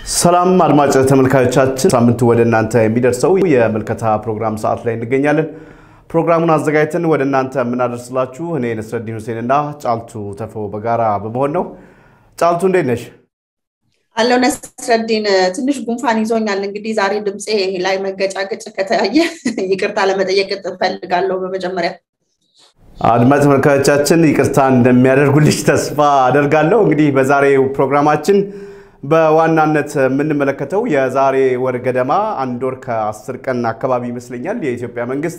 ሰላም አድማጭ ተመልካዮቻችን፣ ሳምንቱ ወደ እናንተ የሚደርሰው የምልከታ ፕሮግራም ሰዓት ላይ እንገኛለን። ፕሮግራሙን አዘጋጅተን ወደ እናንተ የምናደርስላችሁ እኔ ነስረዲን ሁሴን እና ጫልቱ ተፎ በጋራ በመሆን ነው። ጫልቱ እንዴት ነሽ? አለው ነስረዲን፣ ትንሽ ጉንፋን ይዞኛል። እንግዲህ ዛሬ ድምፄ ላይ መገጫገጭ ከተያየ ይቅርታ ለመጠየቅ እፈልጋለሁ። በመጀመሪያ አድማጭ ተመልካዮቻችን ይቅርታ እንደሚያደርጉልሽ ተስፋ አደርጋለሁ። እንግዲህ በዛሬው ፕሮግራማችን በዋናነት የምንመለከተው የዛሬ ወር ገደማ አንድ ወር ከአስር ቀን አካባቢ ይመስለኛል የኢትዮጵያ መንግስት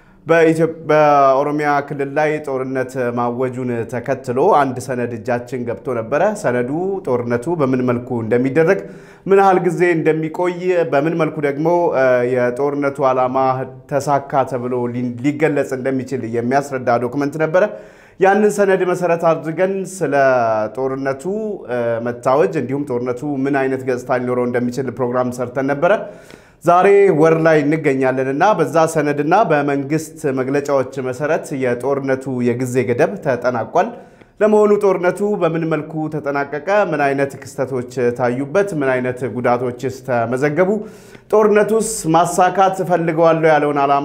በኦሮሚያ ክልል ላይ ጦርነት ማወጁን ተከትሎ አንድ ሰነድ እጃችን ገብቶ ነበረ። ሰነዱ ጦርነቱ በምን መልኩ እንደሚደረግ፣ ምን ያህል ጊዜ እንደሚቆይ፣ በምን መልኩ ደግሞ የጦርነቱ ዓላማ ተሳካ ተብሎ ሊገለጽ እንደሚችል የሚያስረዳ ዶክመንት ነበረ። ያንን ሰነድ መሰረት አድርገን ስለ ጦርነቱ መታወጅ እንዲሁም ጦርነቱ ምን አይነት ገጽታ ሊኖረው እንደሚችል ፕሮግራም ሰርተን ነበረ። ዛሬ ወር ላይ እንገኛለን እና በዛ ሰነድና በመንግስት መግለጫዎች መሰረት የጦርነቱ የጊዜ ገደብ ተጠናቋል። ለመሆኑ ጦርነቱ በምን መልኩ ተጠናቀቀ? ምን አይነት ክስተቶች ታዩበት? ምን አይነት ጉዳቶችስ ተመዘገቡ? ጦርነቱስ ማሳካት እፈልገዋለሁ ያለውን ዓላማ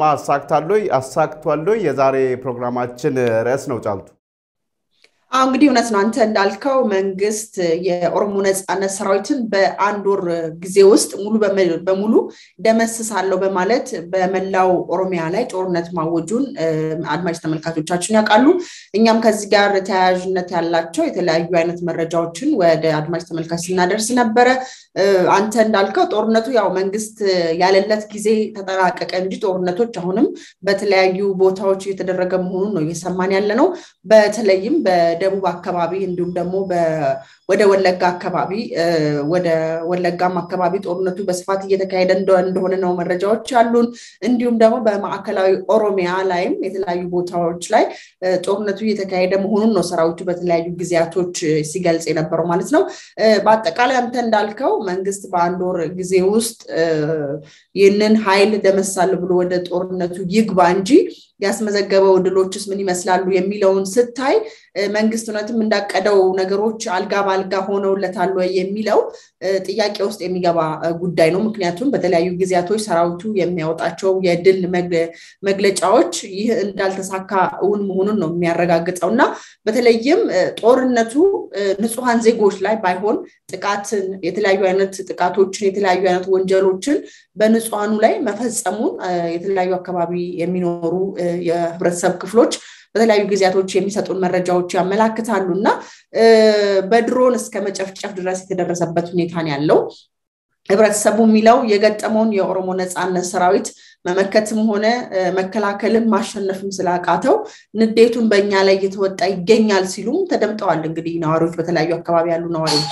አሳክቷል? የዛሬ ፕሮግራማችን ርዕስ ነው። ጫልቱ አሁ እንግዲህ እውነት ነው። አንተ እንዳልከው መንግስት የኦሮሞ ነፃነት ሰራዊትን በአንድ ወር ጊዜ ውስጥ ሙሉ በሙሉ ደመስሳለሁ በማለት በመላው ኦሮሚያ ላይ ጦርነት ማወጁን አድማጭ ተመልካቾቻችን ያውቃሉ። እኛም ከዚህ ጋር ተያያዥነት ያላቸው የተለያዩ አይነት መረጃዎችን ወደ አድማጭ ተመልካች ስናደርስ ነበረ። አንተ እንዳልከው ጦርነቱ ያው መንግስት ያለለት ጊዜ ተጠናቀቀ እንጂ ጦርነቶች አሁንም በተለያዩ ቦታዎች እየተደረገ መሆኑን ነው እየሰማን ያለ ነው። በተለይም በደቡብ አካባቢ እንዲሁም ደግሞ ወደ ወለጋ አካባቢ ወደ ወለጋም አካባቢ ጦርነቱ በስፋት እየተካሄደ እንደሆነ ነው መረጃዎች ያሉን። እንዲሁም ደግሞ በማዕከላዊ ኦሮሚያ ላይም የተለያዩ ቦታዎች ላይ ጦርነቱ እየተካሄደ መሆኑን ነው ሰራዊቱ በተለያዩ ጊዜያቶች ሲገልጽ የነበረው ማለት ነው። በአጠቃላይ አንተ እንዳልከው መንግስት በአንድ ወር ጊዜ ውስጥ ይህንን ኃይል ደመሳል ብሎ ወደ ጦርነቱ ይግባ እንጂ ያስመዘገበው ድሎችስ ምን ይመስላሉ የሚለውን ስታይ መንግስት እውነትም እንዳቀደው ነገሮች አልጋ በአልጋ ሆነውለታል ወይ የሚለው ጥያቄ ውስጥ የሚገባ ጉዳይ ነው። ምክንያቱም በተለያዩ ጊዜያቶች ሰራዊቱ የሚያወጣቸው የድል መግለጫዎች ይህ እንዳልተሳካ እውን መሆኑን ነው የሚያረጋግጠው እና በተለይም ጦርነቱ ንጹሐን ዜጎች ላይ ባይሆን ጥቃትን፣ የተለያዩ አይነት ጥቃቶችን፣ የተለያዩ አይነት ወንጀሎችን በንጹሐኑ ላይ መፈጸሙን የተለያዩ አካባቢ የሚኖሩ የህብረተሰብ ክፍሎች በተለያዩ ጊዜያቶች የሚሰጡን መረጃዎች ያመላክታሉ እና በድሮን እስከ መጨፍጨፍ ድረስ የተደረሰበት ሁኔታ ነው ያለው። ህብረተሰቡ የሚለው የገጠመውን የኦሮሞ ነፃነት ሰራዊት መመከትም ሆነ መከላከልም ማሸነፍም ስላቃተው ንዴቱን በእኛ ላይ እየተወጣ ይገኛል ሲሉም ተደምጠዋል። እንግዲህ ነዋሪዎች፣ በተለያዩ አካባቢ ያሉ ነዋሪዎች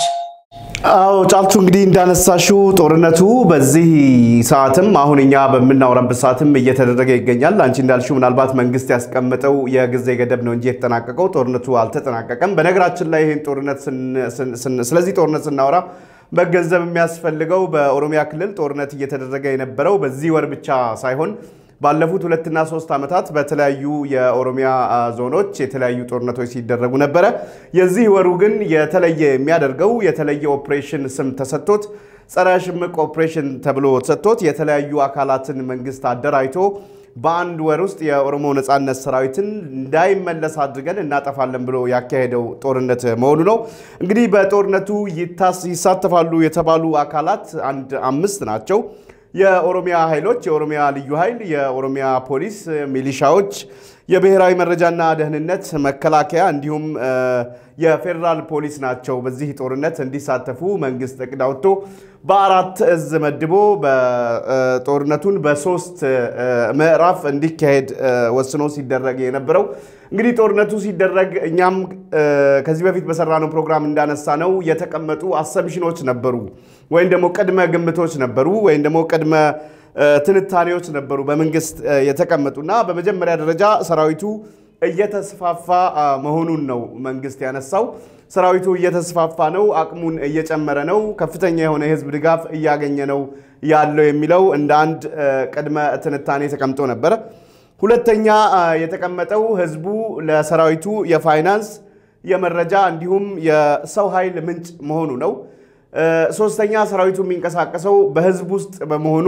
አዎ ጫልቱ እንግዲህ እንዳነሳሽው ጦርነቱ በዚህ ሰዓትም አሁን እኛ በምናወራበት ሰዓትም እየተደረገ ይገኛል። አንቺ እንዳልሽው ምናልባት መንግስት ያስቀመጠው የጊዜ ገደብ ነው እንጂ የተጠናቀቀው ጦርነቱ አልተጠናቀቀም። በነገራችን ላይ ይህን ጦርነት ስለዚህ ጦርነት ስናወራ መገንዘብ የሚያስፈልገው በኦሮሚያ ክልል ጦርነት እየተደረገ የነበረው በዚህ ወር ብቻ ሳይሆን ባለፉት ሁለትና ሶስት ዓመታት በተለያዩ የኦሮሚያ ዞኖች የተለያዩ ጦርነቶች ሲደረጉ ነበረ። የዚህ ወሩ ግን የተለየ የሚያደርገው የተለየ ኦፕሬሽን ስም ተሰጥቶት ጸረ ሽምቅ ኦፕሬሽን ተብሎ ተሰጥቶት የተለያዩ አካላትን መንግስት አደራጅቶ በአንድ ወር ውስጥ የኦሮሞ ነፃነት ሰራዊትን እንዳይመለስ አድርገን እናጠፋለን ብሎ ያካሄደው ጦርነት መሆኑ ነው። እንግዲህ በጦርነቱ ይሳተፋሉ የተባሉ አካላት አንድ አምስት ናቸው። የኦሮሚያ ኃይሎች፣ የኦሮሚያ ልዩ ኃይል፣ የኦሮሚያ ፖሊስ፣ ሚሊሻዎች፣ የብሔራዊ መረጃና ደህንነት፣ መከላከያ እንዲሁም የፌዴራል ፖሊስ ናቸው። በዚህ ጦርነት እንዲሳተፉ መንግስት እቅድ አውጥቶ በአራት እዝ መድቦ ጦርነቱን በሶስት ምዕራፍ እንዲካሄድ ወስኖ ሲደረግ የነበረው እንግዲህ ጦርነቱ ሲደረግ እኛም ከዚህ በፊት በሰራነው ፕሮግራም እንዳነሳ ነው የተቀመጡ አሰምሽኖች ነበሩ፣ ወይም ደግሞ ቅድመ ግምቶች ነበሩ፣ ወይም ደግሞ ቅድመ ትንታኔዎች ነበሩ በመንግስት የተቀመጡና በመጀመሪያ ደረጃ ሰራዊቱ እየተስፋፋ መሆኑን ነው መንግስት ያነሳው። ሰራዊቱ እየተስፋፋ ነው፣ አቅሙን እየጨመረ ነው፣ ከፍተኛ የሆነ የህዝብ ድጋፍ እያገኘ ነው ያለው የሚለው እንደ አንድ ቅድመ ትንታኔ ተቀምጦ ነበረ። ሁለተኛ የተቀመጠው ህዝቡ ለሰራዊቱ የፋይናንስ የመረጃ እንዲሁም የሰው ኃይል ምንጭ መሆኑ ነው። ሶስተኛ ሰራዊቱ የሚንቀሳቀሰው በህዝብ ውስጥ በመሆኑ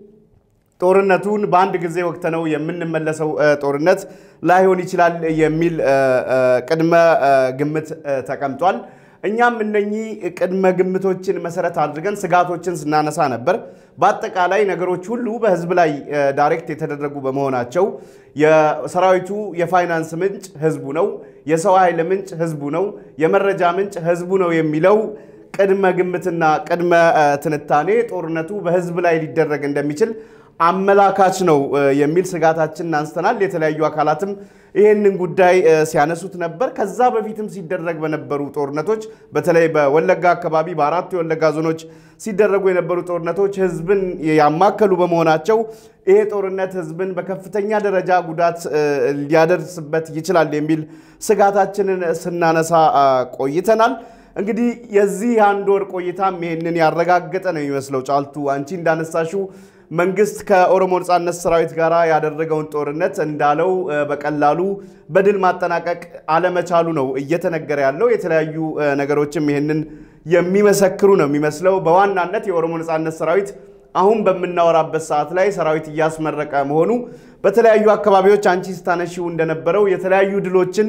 ጦርነቱን በአንድ ጊዜ ወቅተነው የምንመለሰው ጦርነት ላይሆን ይችላል የሚል ቅድመ ግምት ተቀምጧል። እኛም እነኚህ ቅድመ ግምቶችን መሰረት አድርገን ስጋቶችን ስናነሳ ነበር። በአጠቃላይ ነገሮች ሁሉ በህዝብ ላይ ዳይሬክት የተደረጉ በመሆናቸው የሰራዊቱ የፋይናንስ ምንጭ ህዝቡ ነው፣ የሰው ኃይል ምንጭ ህዝቡ ነው፣ የመረጃ ምንጭ ህዝቡ ነው የሚለው ቅድመ ግምትና ቅድመ ትንታኔ ጦርነቱ በህዝብ ላይ ሊደረግ እንደሚችል አመላካች ነው የሚል ስጋታችንን አንስተናል። የተለያዩ አካላትም ይህንን ጉዳይ ሲያነሱት ነበር። ከዛ በፊትም ሲደረግ በነበሩ ጦርነቶች በተለይ በወለጋ አካባቢ በአራቱ የወለጋ ዞኖች ሲደረጉ የነበሩ ጦርነቶች ህዝብን ያማከሉ በመሆናቸው ይሄ ጦርነት ህዝብን በከፍተኛ ደረጃ ጉዳት ሊያደርስበት ይችላል የሚል ስጋታችንን ስናነሳ ቆይተናል። እንግዲህ የዚህ አንድ ወር ቆይታም ይህንን ያረጋገጠ ነው የሚመስለው። ጫልቱ አንቺ እንዳነሳሽው መንግስት ከኦሮሞ ነጻነት ሰራዊት ጋር ያደረገውን ጦርነት እንዳለው በቀላሉ በድል ማጠናቀቅ አለመቻሉ ነው እየተነገረ ያለው። የተለያዩ ነገሮችም ይህንን የሚመሰክሩ ነው የሚመስለው። በዋናነት የኦሮሞ ነጻነት ሰራዊት አሁን በምናወራበት ሰዓት ላይ ሰራዊት እያስመረቀ መሆኑ በተለያዩ አካባቢዎች አንቺ ስታነሺው እንደነበረው የተለያዩ ድሎችን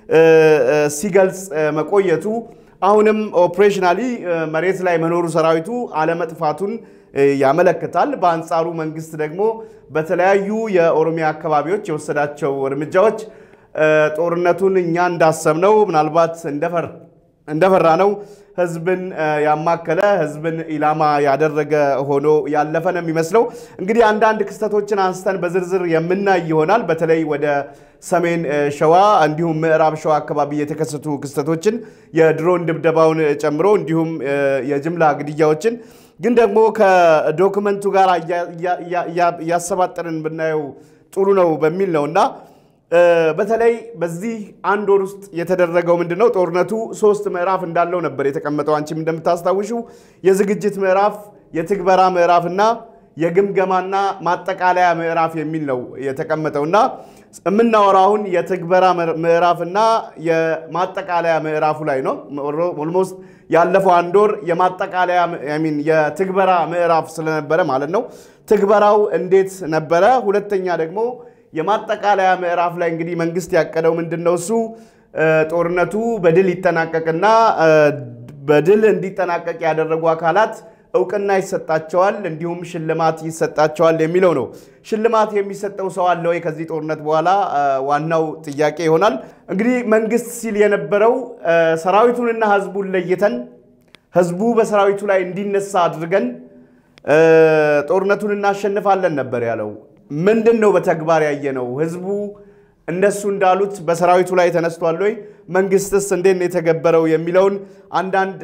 ሲገልጽ መቆየቱ አሁንም ኦፕሬሽናሊ መሬት ላይ መኖሩ ሰራዊቱ አለመጥፋቱን ያመለክታል። በአንጻሩ መንግስት ደግሞ በተለያዩ የኦሮሚያ አካባቢዎች የወሰዳቸው እርምጃዎች ጦርነቱን እኛ እንዳሰብነው ምናልባት እንደፈራ ነው ህዝብን ያማከለ ህዝብን ኢላማ ያደረገ ሆኖ ያለፈ ነው የሚመስለው። እንግዲህ አንዳንድ ክስተቶችን አንስተን በዝርዝር የምናይ ይሆናል። በተለይ ወደ ሰሜን ሸዋ እንዲሁም ምዕራብ ሸዋ አካባቢ የተከሰቱ ክስተቶችን የድሮን ድብደባውን ጨምሮ እንዲሁም የጅምላ ግድያዎችን ግን ደግሞ ከዶክመንቱ ጋር እያሰባጠርን ብናየው ጥሩ ነው በሚል ነው እና በተለይ በዚህ አንድ ወር ውስጥ የተደረገው ምንድን ነው? ጦርነቱ ሶስት ምዕራፍ እንዳለው ነበር የተቀመጠው። አንቺም እንደምታስታውሽው የዝግጅት ምዕራፍ፣ የትግበራ ምዕራፍ እና የግምገማና ማጠቃለያ ምዕራፍ የሚል ነው የተቀመጠው እና የምናወራው አሁን የትግበራ ምዕራፍና የማጠቃለያ ምዕራፉ ላይ ነው። ኦልሞስት ያለፈው አንድ ወር የማጠቃለያ ሚን የትግበራ ምዕራፍ ስለነበረ ማለት ነው። ትግበራው እንዴት ነበረ? ሁለተኛ ደግሞ የማጠቃለያ ምዕራፍ ላይ እንግዲህ መንግስት ያቀደው ምንድን ነው? እሱ ጦርነቱ በድል ይጠናቀቅና በድል እንዲጠናቀቅ ያደረጉ አካላት እውቅና ይሰጣቸዋል፣ እንዲሁም ሽልማት ይሰጣቸዋል የሚለው ነው። ሽልማት የሚሰጠው ሰው አለ ወይ ከዚህ ጦርነት በኋላ ዋናው ጥያቄ ይሆናል። እንግዲህ መንግስት ሲል የነበረው ሰራዊቱንና ህዝቡን ለይተን ህዝቡ በሰራዊቱ ላይ እንዲነሳ አድርገን ጦርነቱን እናሸንፋለን ነበር ያለው። ምንድን ነው በተግባር ያየነው? ህዝቡ እነሱ እንዳሉት በሰራዊቱ ላይ ተነስቷል ወይ? መንግስትስ እንዴት ነው የተገበረው የሚለውን አንዳንድ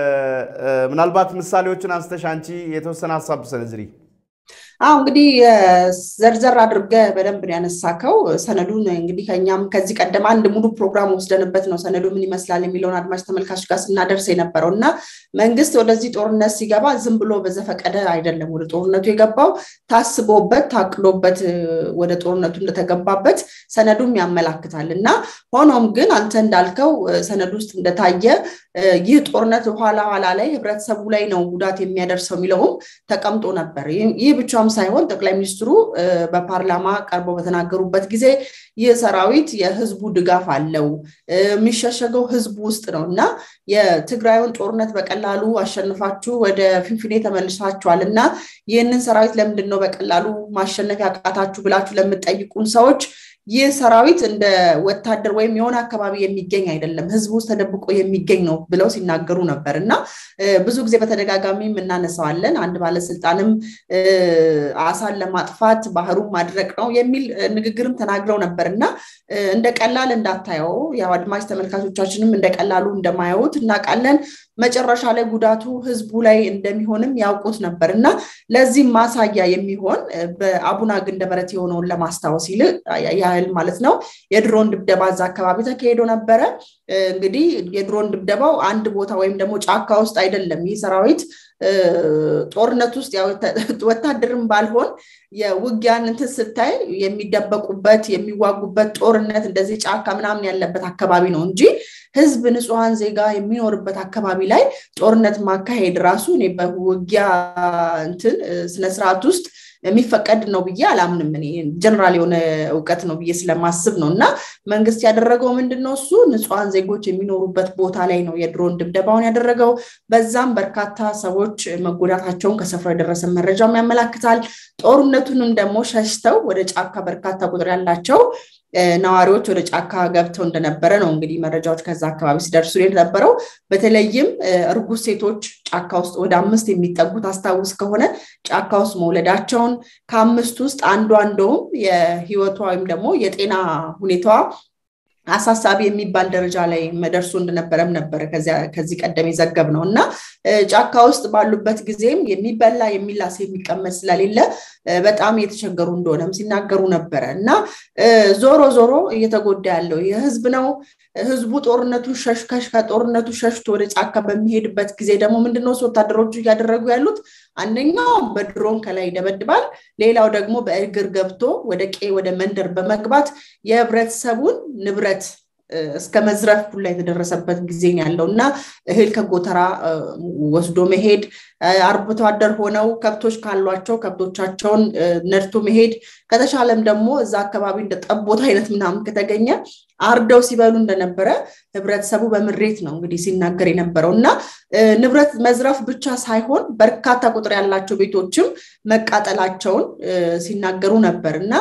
ምናልባት ምሳሌዎችን አንስተሽ አንቺ የተወሰነ ሀሳብ ሰነዝሪ። አሁ እንግዲህ ዘርዘር አድርገ በደንብ ነው ያነሳከው። ሰነዱን እንግዲህ ከኛም ከዚህ ቀደም አንድ ሙሉ ፕሮግራም ወስደንበት ነው ሰነዱ ምን ይመስላል የሚለውን አድማጭ ተመልካች ጋር ስናደርስ የነበረው እና መንግስት ወደዚህ ጦርነት ሲገባ ዝም ብሎ በዘፈቀደ አይደለም ወደ ጦርነቱ የገባው፣ ታስቦበት ታቅዶበት ወደ ጦርነቱ እንደተገባበት ሰነዱም ያመላክታል እና ሆኖም ግን አንተ እንዳልከው ሰነዱ ውስጥ እንደታየ ይህ ጦርነት ኋላ ኋላ ላይ ህብረተሰቡ ላይ ነው ጉዳት የሚያደርሰው የሚለውም ተቀምጦ ነበር። ይህ ብቻም ሳይሆን ጠቅላይ ሚኒስትሩ በፓርላማ ቀርበው በተናገሩበት ጊዜ ይህ ሰራዊት የህዝቡ ድጋፍ አለው፣ የሚሸሸገው ህዝቡ ውስጥ ነው እና የትግራዩን ጦርነት በቀላሉ አሸንፋችሁ ወደ ፊንፊኔ ተመልሳችኋል እና ይህንን ሰራዊት ለምንድን ነው በቀላሉ ማሸነፍ ያቃታችሁ ብላችሁ ለምትጠይቁን ሰዎች ይህ ሰራዊት እንደ ወታደር ወይም የሆነ አካባቢ የሚገኝ አይደለም፣ ህዝብ ውስጥ ተደብቆ የሚገኝ ነው ብለው ሲናገሩ ነበር እና ብዙ ጊዜ በተደጋጋሚ እናነሳዋለን። አንድ ባለስልጣንም አሳን ለማጥፋት ባህሩን ማድረቅ ነው የሚል ንግግርም ተናግረው ነበር እና እንደ ቀላል እንዳታየው ያው አድማጭ ተመልካቾቻችንም እንደ ቀላሉ እንደማያዩት እናውቃለን። መጨረሻ ላይ ጉዳቱ ህዝቡ ላይ እንደሚሆንም ያውቁት ነበር እና ለዚህም ማሳያ የሚሆን በአቡና ግንደበረት የሆነውን ለማስታወስ ይል ያህል ማለት ነው የድሮን ድብደባ እዛ አካባቢ ተካሂዶ ነበረ። እንግዲህ የድሮን ድብደባው አንድ ቦታ ወይም ደግሞ ጫካ ውስጥ አይደለም። ይህ ሰራዊት ጦርነት ውስጥ ወታደርም ባልሆን የውጊያን እንትን ስታይ የሚደበቁበት የሚዋጉበት ጦርነት እንደዚህ ጫካ ምናምን ያለበት አካባቢ ነው እንጂ ህዝብ ንጹሐን ዜጋ የሚኖርበት አካባቢ ላይ ጦርነት ማካሄድ ራሱ እኔ በውጊያ እንትን ስነስርዓት ውስጥ የሚፈቀድ ነው ብዬ አላምንም። እኔ ጀነራል የሆነ እውቀት ነው ብዬ ስለማስብ ነው። እና መንግስት ያደረገው ምንድን ነው? እሱ ንጹሐን ዜጎች የሚኖሩበት ቦታ ላይ ነው የድሮን ድብደባውን ያደረገው። በዛም በርካታ ሰዎች መጎዳታቸውን ከስፍራው የደረሰ መረጃም ያመላክታል። ጦርነቱንም ደግሞ ሸሽተው ወደ ጫካ በርካታ ቁጥር ያላቸው ነዋሪዎች ወደ ጫካ ገብተው እንደነበረ ነው እንግዲህ መረጃዎች ከዛ አካባቢ ሲደርሱ የነበረው። በተለይም እርጉዝ ሴቶች ጫካ ውስጥ ወደ አምስት የሚጠጉት አስታውስ ከሆነ ጫካ ውስጥ መውለዳቸውን ከአምስት ውስጥ አንዷ እንደውም የህይወቷ ወይም ደግሞ የጤና ሁኔታዋ አሳሳቢ የሚባል ደረጃ ላይ መደርሱ እንደነበረም ነበረ ከዚህ ቀደም የዘገብ ነው እና ጫካ ውስጥ ባሉበት ጊዜም የሚበላ የሚላስ የሚቀመጥ ስለሌለ በጣም እየተቸገሩ እንደሆነም ሲናገሩ ነበረ እና ዞሮ ዞሮ እየተጎዳ ያለው የህዝብ ነው። ህዝቡ ጦርነቱን ሸሽከሽ ከጦርነቱ ሸሽቶ ወደ ጫካ በሚሄድበት ጊዜ ደግሞ ምንድነው ወታደሮቹ እያደረጉ ያሉት? አንደኛው በድሮን ከላይ ይደበድባል። ሌላው ደግሞ በእግር ገብቶ ወደ ቄ ወደ መንደር በመግባት የህብረተሰቡን ንብረት እስከ መዝረፍ ሁላ የተደረሰበት ጊዜ ያለው እና እህል ከጎተራ ወስዶ መሄድ አርብቶ አደር ሆነው ከብቶች ካሏቸው ከብቶቻቸውን ነድቶ መሄድ ከተሻለም ደግሞ እዛ አካባቢ እንደ ጠቦት አይነት ምናምን ከተገኘ አርደው ሲበሉ እንደነበረ ህብረተሰቡ በምሬት ነው እንግዲህ ሲናገር የነበረው እና ንብረት መዝረፍ ብቻ ሳይሆን በርካታ ቁጥር ያላቸው ቤቶችም መቃጠላቸውን ሲናገሩ ነበር እና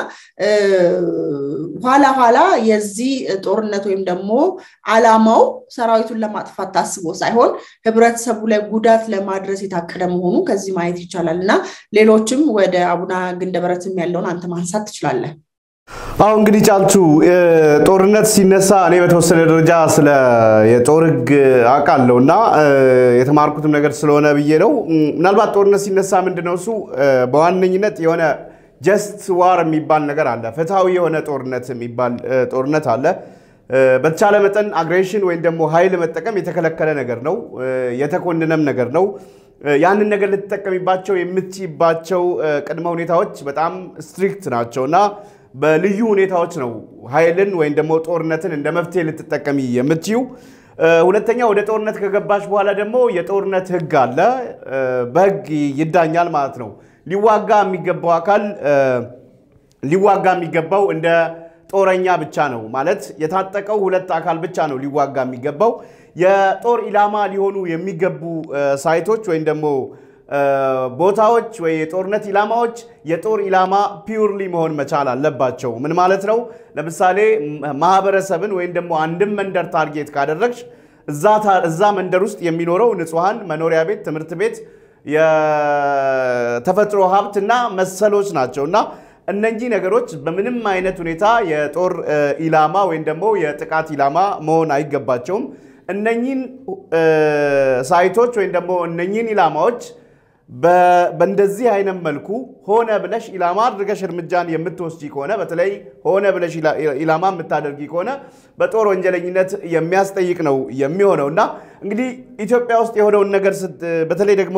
ኋላ ኋላ የዚህ ጦርነት ወይም ደግሞ አላማው ሰራዊቱን ለማጥፋት ታስቦ ሳይሆን ህብረተሰቡ ላይ ጉዳት ለማድረስ የታቀደ መሆኑ ከዚህ ማየት ይቻላል እና ሌሎችም ወደ አቡነ ግንደበረትም ያለውን አንተ ማንሳት ትችላለህ። አሁ እንግዲህ ጫልቱ ጦርነት ሲነሳ እኔ በተወሰነ ደረጃ ስለ የጦር ህግ አውቃለሁ እና የተማርኩትም ነገር ስለሆነ ብዬ ነው። ምናልባት ጦርነት ሲነሳ ምንድነው እሱ በዋነኝነት የሆነ ጀስት ዋር የሚባል ነገር አለ። ፍትሐዊ የሆነ ጦርነት የሚባል ጦርነት አለ። በተቻለ መጠን አግሬሽን ወይም ደግሞ ኃይል መጠቀም የተከለከለ ነገር ነው፣ የተኮንነም ነገር ነው። ያንን ነገር ልትጠቀሚባቸው የምትችይባቸው ቅድመ ሁኔታዎች በጣም ስትሪክት ናቸው እና በልዩ ሁኔታዎች ነው ኃይልን ወይም ደግሞ ጦርነትን እንደ መፍትሄ ልትጠቀሚ የምትችው። ሁለተኛ ወደ ጦርነት ከገባሽ በኋላ ደግሞ የጦርነት ህግ አለ፣ በህግ ይዳኛል ማለት ነው። ሊዋጋ የሚገባው አካል ሊዋጋ የሚገባው እንደ ጦረኛ ብቻ ነው ማለት የታጠቀው ሁለት አካል ብቻ ነው ሊዋጋ የሚገባው። የጦር ኢላማ ሊሆኑ የሚገቡ ሳይቶች ወይም ደግሞ ቦታዎች ወይ የጦርነት ኢላማዎች የጦር ኢላማ ፒውርሊ መሆን መቻል አለባቸው። ምን ማለት ነው? ለምሳሌ ማህበረሰብን ወይም ደግሞ አንድም መንደር ታርጌት ካደረግሽ እዛ መንደር ውስጥ የሚኖረው ንጹሐን መኖሪያ ቤት፣ ትምህርት ቤት፣ የተፈጥሮ ሀብት እና መሰሎች ናቸው እና እነኚህ ነገሮች በምንም አይነት ሁኔታ የጦር ኢላማ ወይም ደግሞ የጥቃት ኢላማ መሆን አይገባቸውም። እነኚህን ሳይቶች ወይም ደግሞ እነኚህን ኢላማዎች በእንደዚህ አይነት መልኩ ሆነ ብለሽ ኢላማ አድርገሽ እርምጃን የምትወስጂ ከሆነ በተለይ ሆነ ብለሽ ኢላማ የምታደርጊ ከሆነ በጦር ወንጀለኝነት የሚያስጠይቅ ነው የሚሆነው እና እንግዲህ ኢትዮጵያ ውስጥ የሆነውን ነገር በተለይ ደግሞ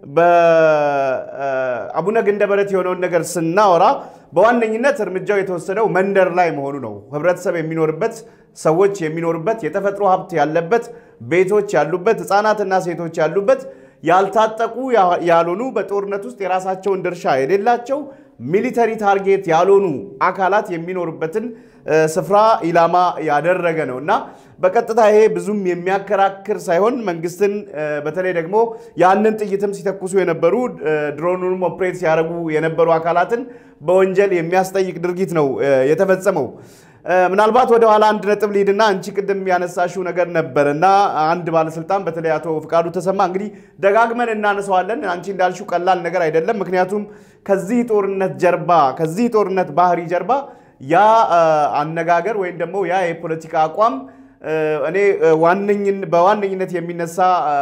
በአቡነ ግንደበረት የሆነውን ነገር ስናወራ በዋነኝነት እርምጃው የተወሰደው መንደር ላይ መሆኑ ነው። ህብረተሰብ የሚኖርበት ሰዎች የሚኖሩበት የተፈጥሮ ሀብት ያለበት ቤቶች ያሉበት ህፃናትና ሴቶች ያሉበት ያልታጠቁ ያልሆኑ በጦርነት ውስጥ የራሳቸውን ድርሻ የሌላቸው ሚሊተሪ ታርጌት ያልሆኑ አካላት የሚኖሩበትን ስፍራ ኢላማ ያደረገ ነው እና በቀጥታ ይሄ ብዙም የሚያከራክር ሳይሆን መንግስትን በተለይ ደግሞ ያንን ጥይትም ሲተኩሱ የነበሩ ድሮኑንም ኦፕሬት ሲያደርጉ የነበሩ አካላትን በወንጀል የሚያስጠይቅ ድርጊት ነው የተፈጸመው። ምናልባት ወደ ኋላ አንድ ነጥብ ሊድና አንቺ ቅድም ያነሳሽው ነገር ነበር እና አንድ ባለስልጣን በተለይ አቶ ፍቃዱ ተሰማ እንግዲህ ደጋግመን እናነሳዋለን። አንቺ እንዳልሽው ቀላል ነገር አይደለም። ምክንያቱም ከዚህ ጦርነት ጀርባ ከዚህ ጦርነት ባህሪ ጀርባ ያ አነጋገር ወይም ደግሞ ያ የፖለቲካ አቋም እኔ በዋነኝነት የሚነሳ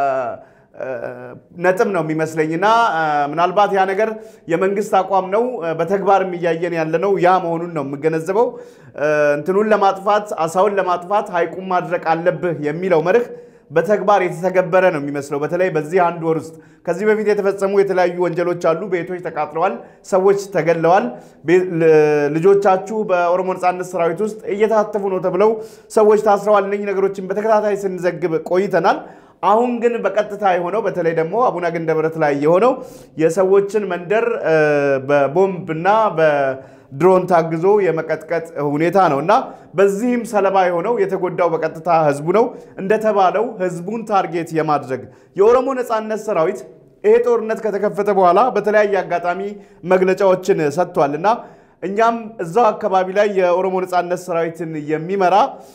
ነጥብ ነው የሚመስለኝና ምናልባት ያ ነገር የመንግስት አቋም ነው፣ በተግባርም እያየን ያለነው ያ መሆኑን ነው የምገነዘበው። እንትኑን ለማጥፋት አሳውን ለማጥፋት ሐይቁን ማድረቅ አለብህ የሚለው መርህ በተግባር የተተገበረ ነው የሚመስለው። በተለይ በዚህ አንድ ወር ውስጥ ከዚህ በፊት የተፈጸሙ የተለያዩ ወንጀሎች አሉ። ቤቶች ተቃጥለዋል፣ ሰዎች ተገለዋል፣ ልጆቻችሁ በኦሮሞ ነጻነት ሰራዊት ውስጥ እየታተፉ ነው ተብለው ሰዎች ታስረዋል። እነኚህ ነገሮችን በተከታታይ ስንዘግብ ቆይተናል። አሁን ግን በቀጥታ የሆነው በተለይ ደግሞ አቡነ ገንደበረት ላይ የሆነው የሰዎችን መንደር በቦምብ እና በድሮን ታግዞ የመቀጥቀጥ ሁኔታ ነው እና በዚህም ሰለባ የሆነው የተጎዳው በቀጥታ ህዝቡ ነው። እንደተባለው ህዝቡን ታርጌት የማድረግ የኦሮሞ ነጻነት ሰራዊት ይሄ ጦርነት ከተከፈተ በኋላ በተለያየ አጋጣሚ መግለጫዎችን ሰጥቷል እና እኛም እዛው አካባቢ ላይ የኦሮሞ ነጻነት ሰራዊትን የሚመራ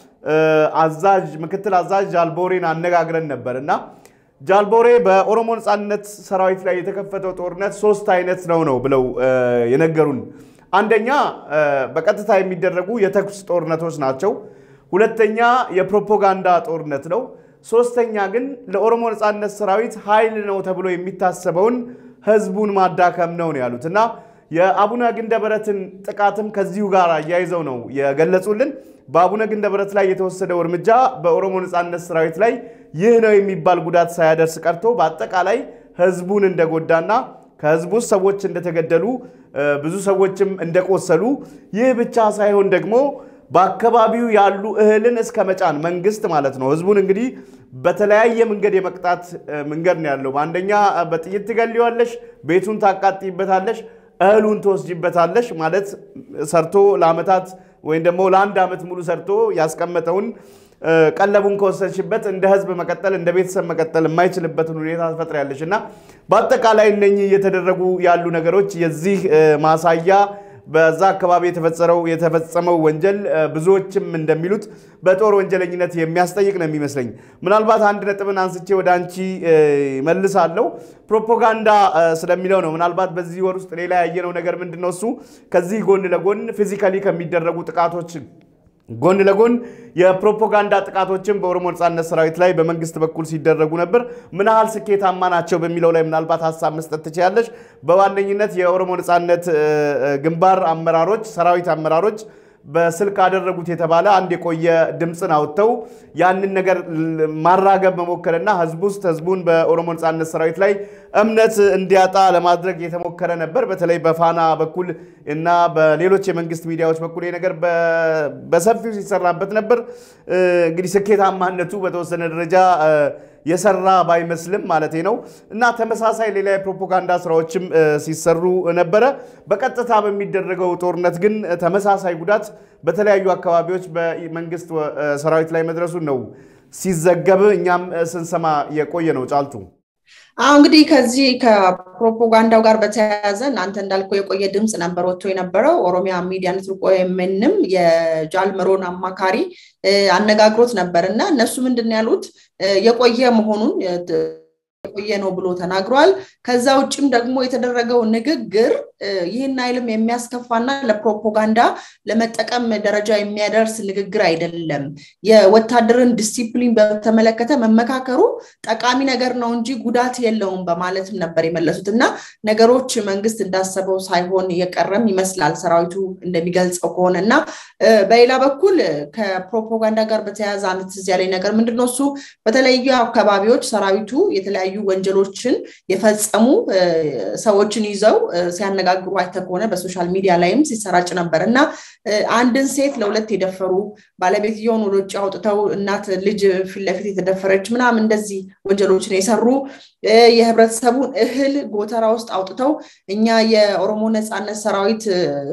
አዛዥ ምክትል አዛዥ ጃልቦሬን አነጋግረን ነበር እና ጃልቦሬ በኦሮሞ ነጻነት ሰራዊት ላይ የተከፈተው ጦርነት ሶስት አይነት ነው ነው ብለው የነገሩን። አንደኛ በቀጥታ የሚደረጉ የተኩስ ጦርነቶች ናቸው። ሁለተኛ የፕሮፓጋንዳ ጦርነት ነው። ሶስተኛ ግን ለኦሮሞ ነጻነት ሰራዊት ኃይል ነው ተብሎ የሚታሰበውን ህዝቡን ማዳከም ነው ነው ያሉት እና የአቡነ ግንደበረትን ጥቃትም ከዚሁ ጋር አያይዘው ነው የገለጹልን። በአቡነ ግንደበረት ላይ የተወሰደው እርምጃ በኦሮሞ ነጻነት ሰራዊት ላይ ይህ ነው የሚባል ጉዳት ሳያደርስ ቀርቶ በአጠቃላይ ህዝቡን እንደጎዳና ከህዝቡ ውስጥ ሰዎች እንደተገደሉ ብዙ ሰዎችም እንደቆሰሉ ይህ ብቻ ሳይሆን ደግሞ በአካባቢው ያሉ እህልን እስከ መጫን መንግስት ማለት ነው ህዝቡን እንግዲህ በተለያየ መንገድ የመቅጣት መንገድ ነው ያለው። አንደኛ በጥይት ትገሊዋለሽ፣ ቤቱን ታቃጥይበታለሽ እህሉን ትወስጅበታለሽ ማለት ሰርቶ ለአመታት ወይም ደግሞ ለአንድ ዓመት ሙሉ ሰርቶ ያስቀመጠውን ቀለቡን ከወሰድሽበት እንደ ህዝብ መቀጠል እንደ ቤተሰብ መቀጠል የማይችልበትን ሁኔታ ትፈጥሪያለሽ እና በአጠቃላይ እነኚህ እየተደረጉ ያሉ ነገሮች የዚህ ማሳያ በዛ አካባቢ የተፈጸረው የተፈጸመው ወንጀል ብዙዎችም እንደሚሉት በጦር ወንጀለኝነት የሚያስጠይቅ ነው የሚመስለኝ። ምናልባት አንድ ነጥብን አንስቼ ወደ አንቺ መልሳለሁ። ፕሮፓጋንዳ ስለሚለው ነው። ምናልባት በዚህ ወር ውስጥ ሌላ ያየነው ነገር ምንድን ነው? እሱ ከዚህ ጎን ለጎን ፊዚካሊ ከሚደረጉ ጥቃቶች ጎን ለጎን የፕሮፓጋንዳ ጥቃቶችን በኦሮሞ ነጻነት ሰራዊት ላይ በመንግስት በኩል ሲደረጉ ነበር። ምን ያህል ስኬታማ ናቸው በሚለው ላይ ምናልባት ሀሳብ መስጠት ትችላለች። በዋነኝነት የኦሮሞ ነጻነት ግንባር አመራሮች፣ ሰራዊት አመራሮች በስልክ አደረጉት የተባለ አንድ የቆየ ድምፅን አውጥተው ያንን ነገር ማራገብ መሞከርና ህዝብ ውስጥ ህዝቡን በኦሮሞ ነጻነት ሰራዊት ላይ እምነት እንዲያጣ ለማድረግ የተሞከረ ነበር። በተለይ በፋና በኩል እና በሌሎች የመንግስት ሚዲያዎች በኩል ይህ ነገር በሰፊው ሲሰራበት ነበር። እንግዲህ ስኬታማነቱ በተወሰነ ደረጃ የሰራ ባይመስልም ማለት ነው እና ተመሳሳይ ሌላ የፕሮፓጋንዳ ስራዎችም ሲሰሩ ነበረ። በቀጥታ በሚደረገው ጦርነት ግን ተመሳሳይ ጉዳት በተለያዩ አካባቢዎች በመንግስት ሰራዊት ላይ መድረሱን ነው ሲዘገብ እኛም ስንሰማ የቆየ ነው። ጫልቱ አሁ እንግዲህ ከዚህ ከፕሮፓጋንዳው ጋር በተያያዘ እናንተ እንዳልከው የቆየ ድምፅ ነበር ወጥቶ የነበረው ኦሮሚያ ሚዲያ ኔትወርክ ወይምንም የጃልመሮን አማካሪ አነጋግሮት ነበር እና እነሱ ምንድን ያሉት የቆየ መሆኑን የቆየ ነው ብሎ ተናግሯል። ከዛ ውጭም ደግሞ የተደረገው ንግግር ይህን አይልም የሚያስከፋና ለፕሮፓጋንዳ ለመጠቀም ደረጃ የሚያደርስ ንግግር አይደለም። የወታደርን ዲሲፕሊን በተመለከተ መመካከሩ ጠቃሚ ነገር ነው እንጂ ጉዳት የለውም በማለትም ነበር የመለሱት እና ነገሮች መንግስት እንዳሰበው ሳይሆን የቀረም ይመስላል ሰራዊቱ እንደሚገልጸው ከሆነ እና በሌላ በኩል ከፕሮፓጋንዳ ጋር በተያያዘ አንድ ትዝ ያለኝ ነገር ምንድነው እሱ በተለያዩ አካባቢዎች ሰራዊቱ የተለያዩ ወንጀሎችን የፈጸሙ ሰዎችን ይዘው ሲያነጋግሩ አይተ ከሆነ በሶሻል ሚዲያ ላይም ሲሰራጭ ነበር እና አንድን ሴት ለሁለት የደፈሩ ባለቤትየውን ወደ ውጭ አውጥተው እናት ልጅ ፊት ለፊት የተደፈረች ምናምን እንደዚህ ወንጀሎችን የሰሩ የህብረተሰቡን እህል ጎተራ ውስጥ አውጥተው እኛ የኦሮሞ ነፃነት ሰራዊት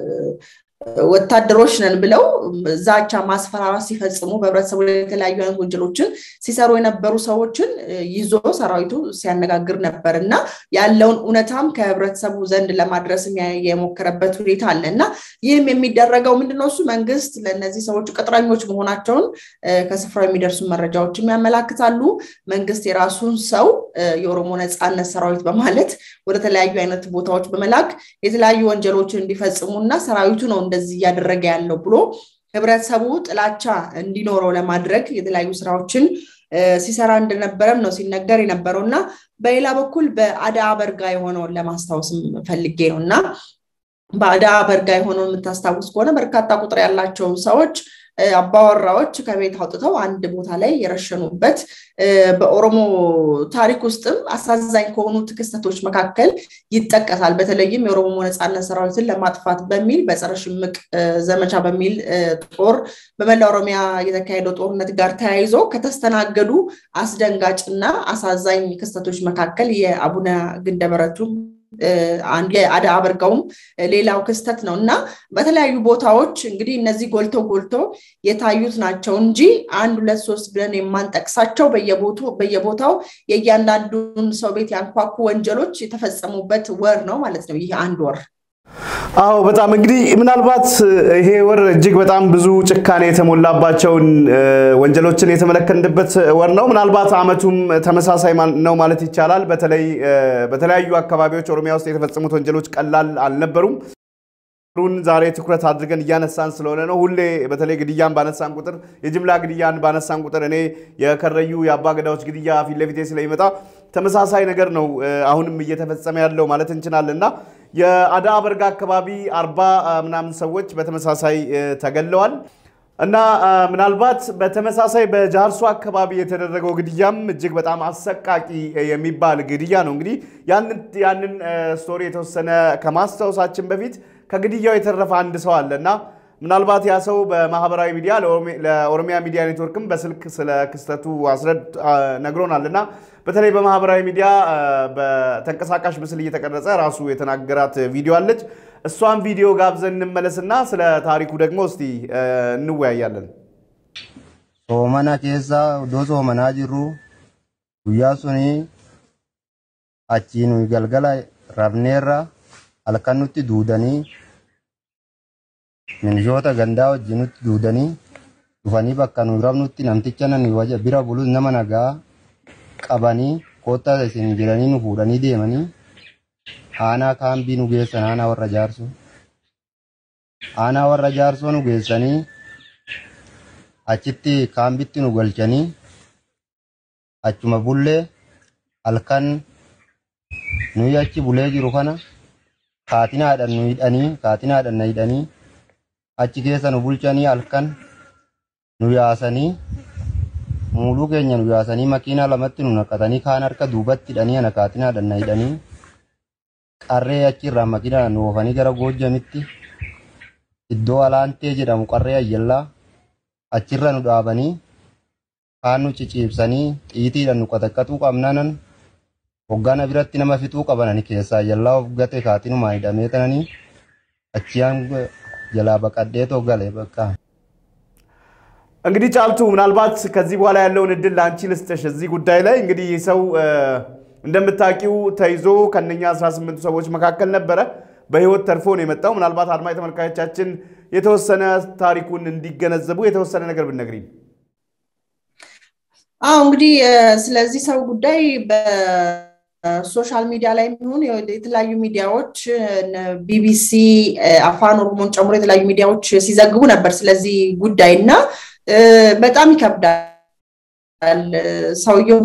ወታደሮች ነን ብለው ዛቻ ማስፈራራት ሲፈጽሙ በህብረተሰቡ ላይ የተለያዩ አይነት ወንጀሎችን ሲሰሩ የነበሩ ሰዎችን ይዞ ሰራዊቱ ሲያነጋግር ነበር እና ያለውን እውነታም ከህብረተሰቡ ዘንድ ለማድረስም የሞከረበት ሁኔታ አለ እና ይህም የሚደረገው ምንድነው እሱ መንግስት ለእነዚህ ሰዎች ቅጥረኞች መሆናቸውን ከስፍራው የሚደርሱ መረጃዎችም ያመላክታሉ። መንግስት የራሱን ሰው የኦሮሞ ነፃነት ሰራዊት በማለት ወደ ተለያዩ አይነት ቦታዎች በመላክ የተለያዩ ወንጀሎችን እንዲፈጽሙ እና ሰራዊቱ ነው እንደዚህ እያደረገ ያለው ብሎ ህብረተሰቡ ጥላቻ እንዲኖረው ለማድረግ የተለያዩ ስራዎችን ሲሰራ እንደነበረም ነው ሲነገር የነበረው እና በሌላ በኩል በአዳ በርጋ የሆነውን ለማስታወስም ፈልጌ ነው እና በአዳ በርጋ የሆነውን የምታስታውስ ከሆነ በርካታ ቁጥር ያላቸው ሰዎች አባወራዎች ከቤት አውጥተው አንድ ቦታ ላይ የረሸኑበት በኦሮሞ ታሪክ ውስጥም አሳዛኝ ከሆኑት ክስተቶች መካከል ይጠቀሳል። በተለይም የኦሮሞ ነፃነት ሰራዊትን ለማጥፋት በሚል በጸረ ሽምቅ ዘመቻ በሚል ጦር በመላ ኦሮሚያ የተካሄደው ጦርነት ጋር ተያይዞ ከተስተናገዱ አስደንጋጭና አሳዛኝ ክስተቶች መካከል የአቡነ ግንደበረቱ የአዳ አበርጋውም ሌላው ክስተት ነው እና በተለያዩ ቦታዎች እንግዲህ እነዚህ ጎልተው ጎልተው የታዩት ናቸው እንጂ አንድ ሁለት ሶስት ብለን የማንጠቅሳቸው በየቦታው የእያንዳንዱን ሰው ቤት ያንኳኩ ወንጀሎች የተፈጸሙበት ወር ነው ማለት ነው ይህ አንድ ወር። አዎ በጣም እንግዲህ ምናልባት ይሄ ወር እጅግ በጣም ብዙ ጭካኔ የተሞላባቸውን ወንጀሎችን የተመለከትንበት ወር ነው። ምናልባት አመቱም ተመሳሳይ ነው ማለት ይቻላል። በተለይ በተለያዩ አካባቢዎች ኦሮሚያ ውስጥ የተፈጸሙት ወንጀሎች ቀላል አልነበሩም። ሩን ዛሬ ትኩረት አድርገን እያነሳን ስለሆነ ነው። ሁሌ በተለይ ግድያን ባነሳን ቁጥር የጅምላ ግድያን ባነሳን ቁጥር እኔ የከረዩ የአባ ገዳዎች ግድያ ፊት ለፊቴ ስለሚመጣ ተመሳሳይ ነገር ነው አሁንም እየተፈጸመ ያለው ማለት እንችላለን እና የአዳ በርጋ አካባቢ አርባ ምናምን ሰዎች በተመሳሳይ ተገለዋል እና ምናልባት በተመሳሳይ በጃርሶ አካባቢ የተደረገው ግድያም እጅግ በጣም አሰቃቂ የሚባል ግድያ ነው። እንግዲህ ያንን ስቶሪ የተወሰነ ከማስታወሳችን በፊት ከግድያው የተረፈ አንድ ሰው አለ እና ምናልባት ያ ሰው በማህበራዊ ሚዲያ ለኦሮሚያ ሚዲያ ኔትወርክም በስልክ ስለ ክስተቱ አስረድ ነግሮናል እና በተለይ በማህበራዊ ሚዲያ በተንቀሳቃሽ ምስል እየተቀረጸ ራሱ የተናገራት ቪዲዮ አለች። እሷን ቪዲዮ ጋብዘን እንመለስና ስለ ታሪኩ ደግሞ እስቲ እንወያያለን። ሶመና ኬሳ ዶ ሶመና ጅሩ ጉያ ሱኒ አቺኑ ገልገላ ረብኔራ halkannutti duudanii minishoota gandaa wajjinutti duudanii dhufanii bakka nu rabnutti namticha nan waja bira bulus nama nagaa qabanii koottaa isin jedhanii nu fuudhanii deemanii aanaa kaambii nu geessan aanaa warra jaarsoo aanaa warra jaarsoo nu geessanii achitti kaambitti nu galchanii achuma bullee halkan nuyi achi bulee jiru kana kaatinaadhaan nu hidhanii kaatinaadhaan na hidhanii achi keessa nu bulchanii halkan nu yaasanii muuluu keenya nu yaasanii makiinaa lamatti nu naqatanii kaan harka duubatti hidhanii ana kaatinaadhaan na hidhanii qarree achirraa makiinaa nu oofanii gara goojjamitti iddoo alaantee jedhamu qarree ayyallaa achirra nu dhaabanii kaan nu ciciibsanii xiitiidhaan nu qataqqatuu qabnanan hoggana biratti nama fixuu qabanani keessaa jalaa of gate kaatinumaa hidhamee tananii achiyaan jalaa baqadhee toggale በቃ እንግዲህ ጫልቱ ምናልባት ከዚህ በኋላ ያለውን እድል ለአንቺ ልስጥሽ። እዚህ ጉዳይ ላይ እንግዲህ ይህ ሰው እንደምታውቂው ተይዞ ከነኛ 18 ሰዎች መካከል ነበረ። በህይወት ተርፎ ነው የመጣው። ምናልባት አድማጭ ተመልካቾቻችን የተወሰነ ታሪኩን እንዲገነዘቡ የተወሰነ ነገር ብነግሪኝ። አዎ እንግዲህ ስለዚህ ሰው ጉዳይ ሶሻል ሚዲያ ላይ የሚሆን የተለያዩ ሚዲያዎች ቢቢሲ፣ አፋን ኦሮሞን ጨምሮ የተለያዩ ሚዲያዎች ሲዘግቡ ነበር ስለዚህ ጉዳይ እና በጣም ይከብዳል። ሰውየው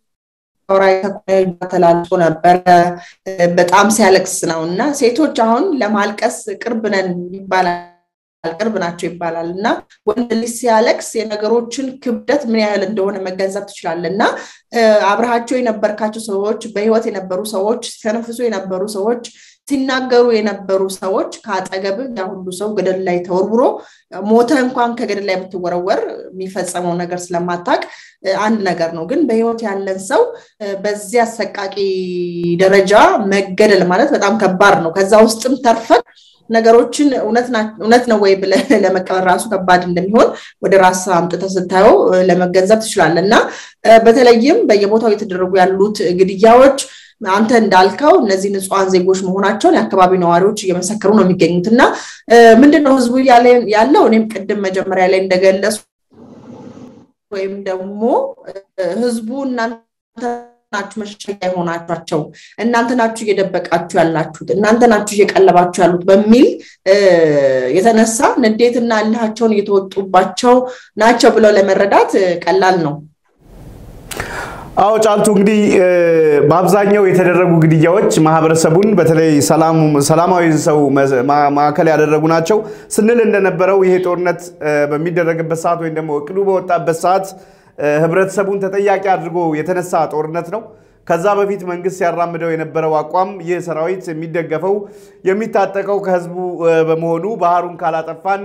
ተላልፎ ነበረ። በጣም ሲያለቅስ ነው እና ሴቶች አሁን ለማልቀስ ቅርብ ነን ይባላል ቅርብ ናቸው ይባላል እና ወንድ ልጅ ሲያለቅስ የነገሮችን ክብደት ምን ያህል እንደሆነ መገንዘብ ትችላለህ እና አብረሃቸው የነበርካቸው ሰዎች በህይወት የነበሩ ሰዎች ሲተነፍሱ የነበሩ ሰዎች ሲናገሩ የነበሩ ሰዎች ከአጠገብ ያ ሁሉ ሰው ገደል ላይ ተወርውሮ ሞተ እንኳን ከገደል ላይ ብትወረወር የሚፈጸመው ነገር ስለማታቅ አንድ ነገር ነው። ግን በህይወት ያለን ሰው በዚህ አሰቃቂ ደረጃ መገደል ማለት በጣም ከባድ ነው። ከዛ ውስጥም ተርፈን ነገሮችን እውነት ነው ወይ ብለህ ለመቀበል ራሱ ከባድ እንደሚሆን ወደ ራስ አምጥተህ ስታየው ለመገንዘብ ትችላለህ እና በተለይም በየቦታው እየተደረጉ ያሉት ግድያዎች አንተ እንዳልከው እነዚህ ንጹሐን ዜጎች መሆናቸውን የአካባቢው ነዋሪዎች እየመሰከሩ ነው የሚገኙት እና ምንድነው ህዝቡ ያለው እኔም ቅድም መጀመሪያ ላይ እንደገለጹ ወይም ደግሞ ህዝቡ እናንተ ናችሁ መሸሸጊያ የሆናችኋቸው እናንተ ናችሁ እየደበቃችሁ ያላችሁት እናንተ ናችሁ እየቀለባችሁ ያሉት በሚል የተነሳ ንዴትና እልሃቸውን እየተወጡባቸው ናቸው ብለው ለመረዳት ቀላል ነው። አዎ ጫልቱ እንግዲህ በአብዛኛው የተደረጉ ግድያዎች ማህበረሰቡን በተለይ ሰላማዊ ሰው ማዕከል ያደረጉ ናቸው ስንል እንደነበረው ይሄ ጦርነት በሚደረግበት ሰዓት ወይም ደግሞ እቅዱ በወጣበት ሰዓት ህብረተሰቡን ተጠያቂ አድርጎ የተነሳ ጦርነት ነው። ከዛ በፊት መንግስት ሲያራምደው የነበረው አቋም ይህ ሰራዊት የሚደገፈው የሚታጠቀው ከህዝቡ በመሆኑ ባህሩን ካላጠፋን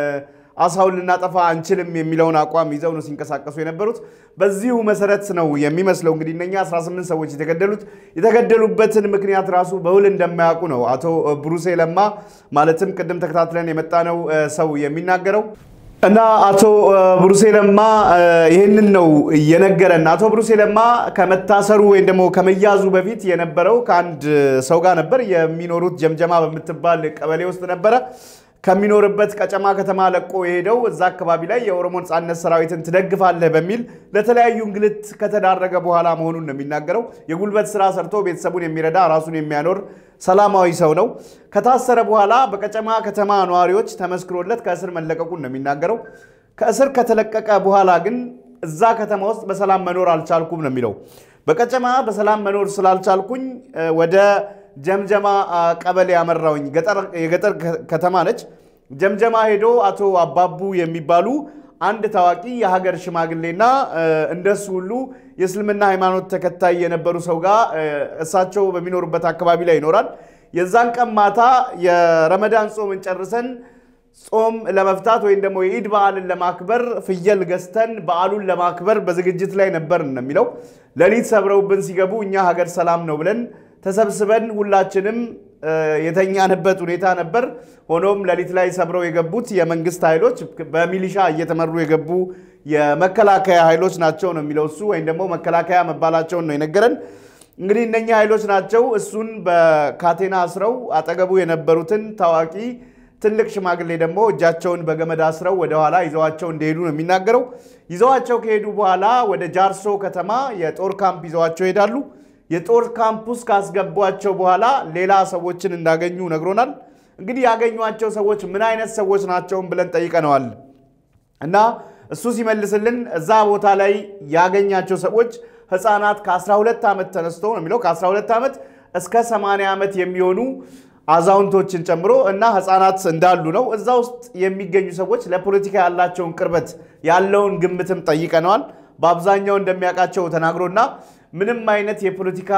አሳውን ልናጠፋ አንችልም የሚለውን አቋም ይዘው ነው ሲንቀሳቀሱ የነበሩት። በዚሁ መሰረት ነው የሚመስለው እንግዲህ እነኛ 18 ሰዎች የተገደሉት። የተገደሉበትን ምክንያት ራሱ በውል እንደማያውቁ ነው አቶ ብሩሴ ለማ ማለትም ቅድም ተከታትለን የመጣነው ሰው የሚናገረው እና አቶ ብሩሴ ለማ ይህንን ነው የነገረን። አቶ ብሩሴ ለማ ከመታሰሩ ወይም ደግሞ ከመያዙ በፊት የነበረው ከአንድ ሰው ጋር ነበር። የሚኖሩት ጀምጀማ በምትባል ቀበሌ ውስጥ ነበረ። ከሚኖርበት ቀጨማ ከተማ ለቆ የሄደው እዛ አካባቢ ላይ የኦሮሞ ነጻነት ሰራዊትን ትደግፋለህ በሚል ለተለያዩ እንግልት ከተዳረገ በኋላ መሆኑን ነው የሚናገረው። የጉልበት ስራ ሰርቶ ቤተሰቡን የሚረዳ ራሱን የሚያኖር ሰላማዊ ሰው ነው። ከታሰረ በኋላ በቀጨማ ከተማ ነዋሪዎች ተመስክሮለት ከእስር መለቀቁን ነው የሚናገረው። ከእስር ከተለቀቀ በኋላ ግን እዛ ከተማ ውስጥ በሰላም መኖር አልቻልኩም ነው የሚለው። በቀጨማ በሰላም መኖር ስላልቻልኩኝ ወደ ጀምጀማ ቀበሌ ያመራውኝ የገጠር ከተማ ነች። ጀምጀማ ሄዶ አቶ አባቡ የሚባሉ አንድ ታዋቂ የሀገር ሽማግሌና እንደሱ ሁሉ የእስልምና ሃይማኖት ተከታይ የነበሩ ሰው ጋር እሳቸው በሚኖሩበት አካባቢ ላይ ይኖራል። የዛን ቀን ማታ የረመዳን ጾምን ጨርሰን ጾም ለመፍታት ወይም ደግሞ የኢድ በዓልን ለማክበር ፍየል ገዝተን በዓሉን ለማክበር በዝግጅት ላይ ነበር ነው የሚለው። ሌሊት ሰብረውብን ሲገቡ እኛ ሀገር ሰላም ነው ብለን ተሰብስበን ሁላችንም የተኛንበት ሁኔታ ነበር። ሆኖም ሌሊት ላይ ሰብረው የገቡት የመንግስት ኃይሎች በሚሊሻ እየተመሩ የገቡ የመከላከያ ኃይሎች ናቸው ነው የሚለው እሱ ወይም ደግሞ መከላከያ መባላቸውን ነው የነገረን። እንግዲህ እነኛ ኃይሎች ናቸው እሱን በካቴና አስረው አጠገቡ የነበሩትን ታዋቂ ትልቅ ሽማግሌ ደግሞ እጃቸውን በገመድ አስረው ወደኋላ ይዘዋቸው እንደሄዱ ነው የሚናገረው። ይዘዋቸው ከሄዱ በኋላ ወደ ጃርሶ ከተማ የጦር ካምፕ ይዘዋቸው ይሄዳሉ። የጦር ካምፕ ውስጥ ካስገቧቸው በኋላ ሌላ ሰዎችን እንዳገኙ ነግሮናል። እንግዲህ ያገኟቸው ሰዎች ምን አይነት ሰዎች ናቸውን ብለን ጠይቀነዋል እና እሱ ሲመልስልን እዛ ቦታ ላይ ያገኛቸው ሰዎች ህፃናት ከ12 ዓመት ተነስቶ ነው የሚለው ከ12 ዓመት እስከ 80 ዓመት የሚሆኑ አዛውንቶችን ጨምሮ እና ህፃናት እንዳሉ ነው። እዛ ውስጥ የሚገኙ ሰዎች ለፖለቲካ ያላቸውን ቅርበት ያለውን ግምትም ጠይቀነዋል። በአብዛኛው እንደሚያውቃቸው ተናግሮና ምንም አይነት የፖለቲካ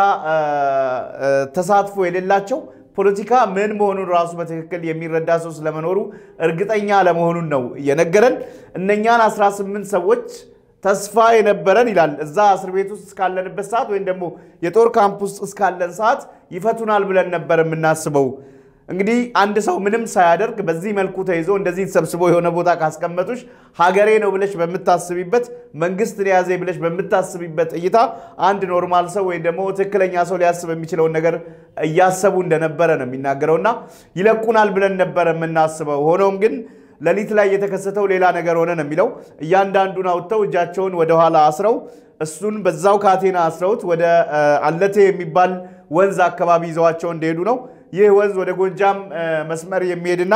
ተሳትፎ የሌላቸው ፖለቲካ ምን መሆኑን ራሱ በትክክል የሚረዳ ሰው ስለመኖሩ እርግጠኛ ለመሆኑን ነው የነገረን። እነኛን 18 ሰዎች ተስፋ የነበረን ይላል እዛ እስር ቤት ውስጥ እስካለንበት ሰዓት ወይም ደግሞ የጦር ካምፕ ውስጥ እስካለን ሰዓት ይፈቱናል ብለን ነበር የምናስበው። እንግዲህ አንድ ሰው ምንም ሳያደርግ በዚህ መልኩ ተይዞ እንደዚህ ተሰብስቦ የሆነ ቦታ ካስቀመጡሽ ሀገሬ ነው ብለሽ በምታስቢበት መንግስት ያዘ ብለሽ በምታስቢበት እይታ አንድ ኖርማል ሰው ወይም ደግሞ ትክክለኛ ሰው ሊያስብ የሚችለውን ነገር እያሰቡ እንደነበረ ነው የሚናገረው እና ይለቁናል ብለን ነበረ የምናስበው። ሆኖም ግን ሌሊት ላይ የተከሰተው ሌላ ነገር ሆነ ነው የሚለው። እያንዳንዱን አውጥተው እጃቸውን ወደኋላ አስረው እሱን በዛው ካቴና አስረውት ወደ አለቴ የሚባል ወንዝ አካባቢ ይዘዋቸው እንደሄዱ ነው። ይህ ወንዝ ወደ ጎጃም መስመር የሚሄድና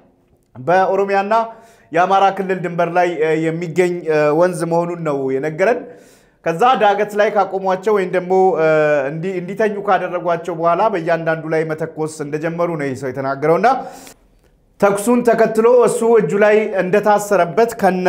በኦሮሚያና የአማራ ክልል ድንበር ላይ የሚገኝ ወንዝ መሆኑን ነው የነገረን። ከዛ ዳገት ላይ ካቆሟቸው ወይም ደግሞ እንዲተኙ ካደረጓቸው በኋላ በእያንዳንዱ ላይ መተኮስ እንደጀመሩ ነው ይህ ሰው የተናገረውና ተኩሱን ተከትሎ እሱ እጁ ላይ እንደታሰረበት ከነ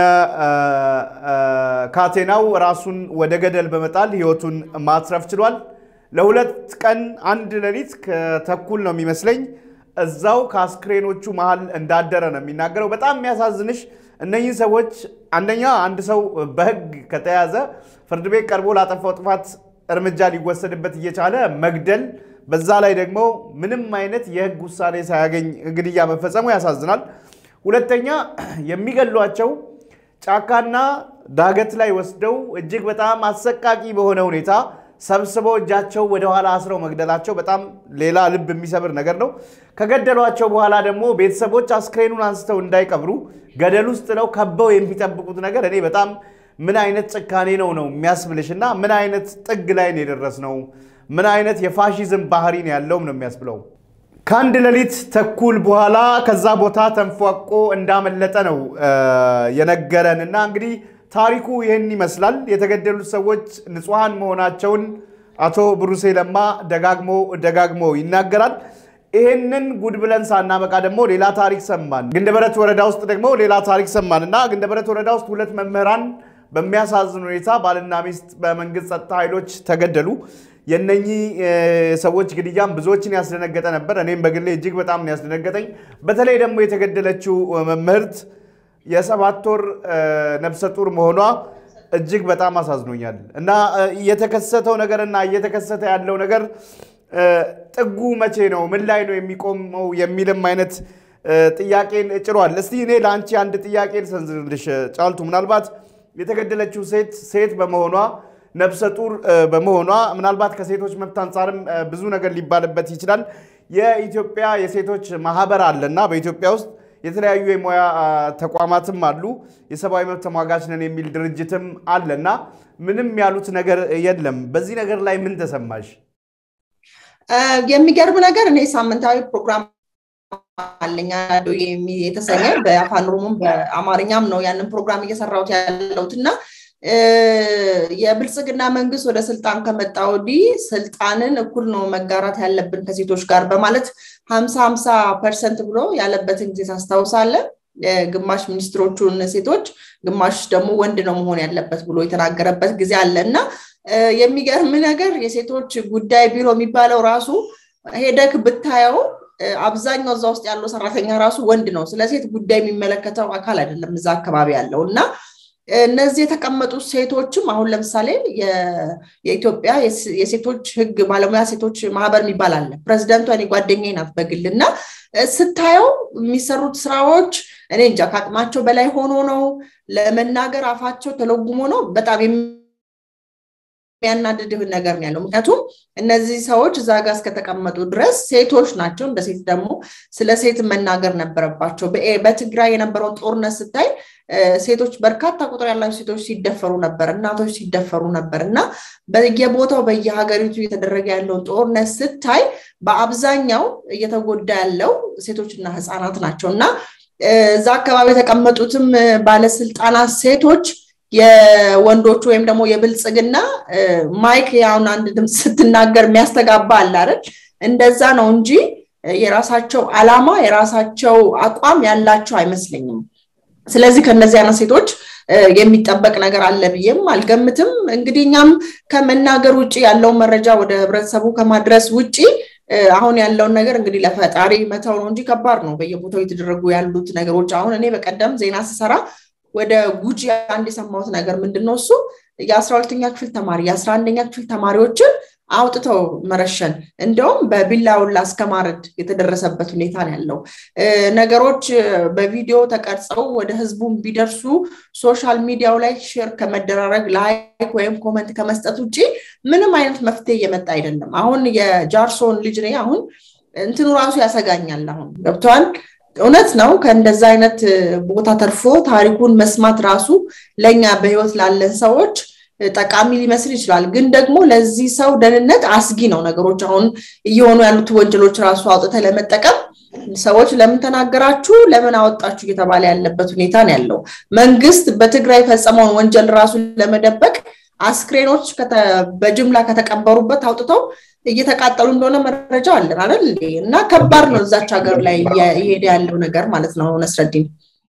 ካቴናው ራሱን ወደ ገደል በመጣል ህይወቱን ማትረፍ ችሏል። ለሁለት ቀን አንድ ሌሊት ከተኩል ነው የሚመስለኝ እዛው ከአስክሬኖቹ መሀል እንዳደረ ነው የሚናገረው። በጣም የሚያሳዝንሽ እነኚህ ሰዎች አንደኛ አንድ ሰው በህግ ከተያዘ ፍርድ ቤት ቀርቦ ላጠፋው ጥፋት እርምጃ ሊወሰድበት እየቻለ መግደል በዛ ላይ ደግሞ ምንም አይነት የህግ ውሳኔ ሳያገኝ ግድያ መፈጸሙ ያሳዝናል። ሁለተኛ የሚገሏቸው ጫካና ዳገት ላይ ወስደው እጅግ በጣም አሰቃቂ በሆነ ሁኔታ ሰብስበው እጃቸው ወደኋላ አስረው መግደላቸው በጣም ሌላ ልብ የሚሰብር ነገር ነው። ከገደሏቸው በኋላ ደግሞ ቤተሰቦች አስክሬኑን አንስተው እንዳይቀብሩ ገደል ውስጥ ነው ከበው የሚጠብቁት ነገር እኔ በጣም ምን አይነት ጭካኔ ነው ነው የሚያስብልሽ እና ምን አይነት ጥግ ላይ ነው የደረስነው ምን አይነት የፋሺዝም ባህሪ ነው ያለውም ነው የሚያስብለው። ከአንድ ሌሊት ተኩል በኋላ ከዛ ቦታ ተንፏቆ እንዳመለጠ ነው የነገረን እና እንግዲህ ታሪኩ ይህን ይመስላል። የተገደሉት ሰዎች ንጹሐን መሆናቸውን አቶ ብሩሴ ለማ ደጋግሞ ደጋግሞ ይናገራል። ይህንን ጉድ ብለን ሳናበቃ ደግሞ ሌላ ታሪክ ሰማን። ግንደበረት ወረዳ ውስጥ ደግሞ ሌላ ታሪክ ሰማን እና ግንደበረት ወረዳ ውስጥ ሁለት መምህራን በሚያሳዝን ሁኔታ ባልና ሚስት በመንግስት ጸጥታ ኃይሎች ተገደሉ። የነኚህ ሰዎች ግድያም ብዙዎችን ያስደነገጠ ነበር። እኔም በግሌ እጅግ በጣም ነው ያስደነገጠኝ። በተለይ ደግሞ የተገደለችው መምህርት የሰባት ወር ነፍሰ ጡር መሆኗ እጅግ በጣም አሳዝኖኛል እና የተከሰተው ነገርና እየተከሰተ ያለው ነገር ጥጉ መቼ ነው? ምን ላይ ነው የሚቆመው? የሚልም አይነት ጥያቄን ጭሯል። እስቲ እኔ ለአንቺ አንድ ጥያቄ ልሰንዝርልሽ ጫልቱ። ምናልባት የተገደለችው ሴት ሴት በመሆኗ ነፍሰ ጡር በመሆኗ ምናልባት ከሴቶች መብት አንጻርም ብዙ ነገር ሊባልበት ይችላል። የኢትዮጵያ የሴቶች ማህበር አለና በኢትዮጵያ ውስጥ የተለያዩ የሙያ ተቋማትም አሉ። የሰብአዊ መብት ተሟጋች ነን የሚል ድርጅትም አለና ምንም ያሉት ነገር የለም። በዚህ ነገር ላይ ምን ተሰማሽ? የሚገርም ነገር እኔ ሳምንታዊ ፕሮግራም አለኝ የተሰኘ በአፋን ኦሮሞም በአማርኛም ነው ያንን ፕሮግራም እየሰራሁት ያለሁት እና የብልጽግና መንግስት ወደ ስልጣን ከመጣ ወዲህ ስልጣንን እኩል ነው መጋራት ያለብን ከሴቶች ጋር በማለት ሀምሳ ሀምሳ ፐርሰንት ብሎ ያለበትን ጊዜ ታስታውሳለን። ግማሽ ሚኒስትሮቹን ሴቶች፣ ግማሽ ደግሞ ወንድ ነው መሆን ያለበት ብሎ የተናገረበት ጊዜ አለ እና የሚገርም ነገር የሴቶች ጉዳይ ቢሮ የሚባለው ራሱ ሄደክ ብታየው አብዛኛው እዛ ውስጥ ያለው ሰራተኛ ራሱ ወንድ ነው። ስለ ሴት ጉዳይ የሚመለከተው አካል አይደለም እዛ አካባቢ ያለው እና እነዚህ የተቀመጡት ሴቶችም አሁን ለምሳሌ የኢትዮጵያ የሴቶች ህግ ባለሙያ ሴቶች ማህበር የሚባል አለ። ፕሬዚደንቷ እኔ ጓደኛዬ ናት በግል እና ስታየው የሚሰሩት ስራዎች እኔ እንጃ ከአቅማቸው በላይ ሆኖ ነው ለመናገር አፋቸው ተለጉሞ ነው በጣም የሚያናድድህን ነገር ነው ያለው። ምክንያቱም እነዚህ ሰዎች እዛ ጋር እስከተቀመጡ ድረስ ሴቶች ናቸው። እንደ ሴት ደግሞ ስለ ሴት መናገር ነበረባቸው። በትግራይ የነበረውን ጦርነት ስታይ ሴቶች በርካታ ቁጥር ያላቸው ሴቶች ሲደፈሩ ነበር፣ እናቶች ሲደፈሩ ነበር እና በየቦታው በየሀገሪቱ እየተደረገ ያለውን ጦርነት ስታይ በአብዛኛው እየተጎዳ ያለው ሴቶችና ህፃናት ናቸው እና እዛ አካባቢ የተቀመጡትም ባለስልጣናት ሴቶች የወንዶቹ ወይም ደግሞ የብልጽግና ማይክ ያሁን አንድ ድምፅ ስትናገር የሚያስተጋባ አለ አይደል? እንደዛ ነው እንጂ የራሳቸው አላማ የራሳቸው አቋም ያላቸው አይመስለኝም። ስለዚህ ከእነዚህ አይነት ሴቶች የሚጠበቅ ነገር አለ ብዬም አልገምትም። እንግዲህ እኛም ከመናገር ውጭ ያለውን መረጃ ወደ ህብረተሰቡ ከማድረስ ውጭ አሁን ያለውን ነገር እንግዲህ ለፈጣሪ መተው ነው እንጂ ከባድ ነው። በየቦታው የተደረጉ ያሉት ነገሮች አሁን እኔ በቀደም ዜና ስሰራ ወደ ጉጂ አንድ የሰማሁት ነገር ምንድን ነው እሱ የአስራ ሁለተኛ ክፍል ተማሪ የአስራ አንደኛ ክፍል ተማሪዎችን አውጥተው መረሸን እንደውም በቢላውላ እስከ ማረድ የተደረሰበት ሁኔታ ነው ያለው። ነገሮች በቪዲዮ ተቀርጸው ወደ ህዝቡን ቢደርሱ ሶሻል ሚዲያው ላይ ሼር ከመደራረግ ላይክ ወይም ኮመንት ከመስጠት ውጭ ምንም አይነት መፍትሄ እየመጣ አይደለም። አሁን የጃርሶን ልጅ ነኝ አሁን እንትኑ ራሱ ያሰጋኛል። አሁን ገብተዋል። እውነት ነው። ከእንደዛ አይነት ቦታ ተርፎ ታሪኩን መስማት ራሱ ለእኛ በህይወት ላለን ሰዎች ጠቃሚ ሊመስል ይችላል። ግን ደግሞ ለዚህ ሰው ደህንነት አስጊ ነው። ነገሮች አሁን እየሆኑ ያሉት ወንጀሎች ራሱ አውጥተ ለመጠቀም ሰዎች ለምን ተናገራችሁ፣ ለምን አወጣችሁ እየተባለ ያለበት ሁኔታ ነው ያለው። መንግስት በትግራይ የፈጸመውን ወንጀል ራሱ ለመደበቅ አስክሬኖች በጅምላ ከተቀበሩበት አውጥተው እየተቃጠሉ እንደሆነ መረጃ አለን አይደል? እና ከባድ ነው እዛች ሀገር ላይ እየሄደ ያለው ነገር ማለት ነው ነስረዲን።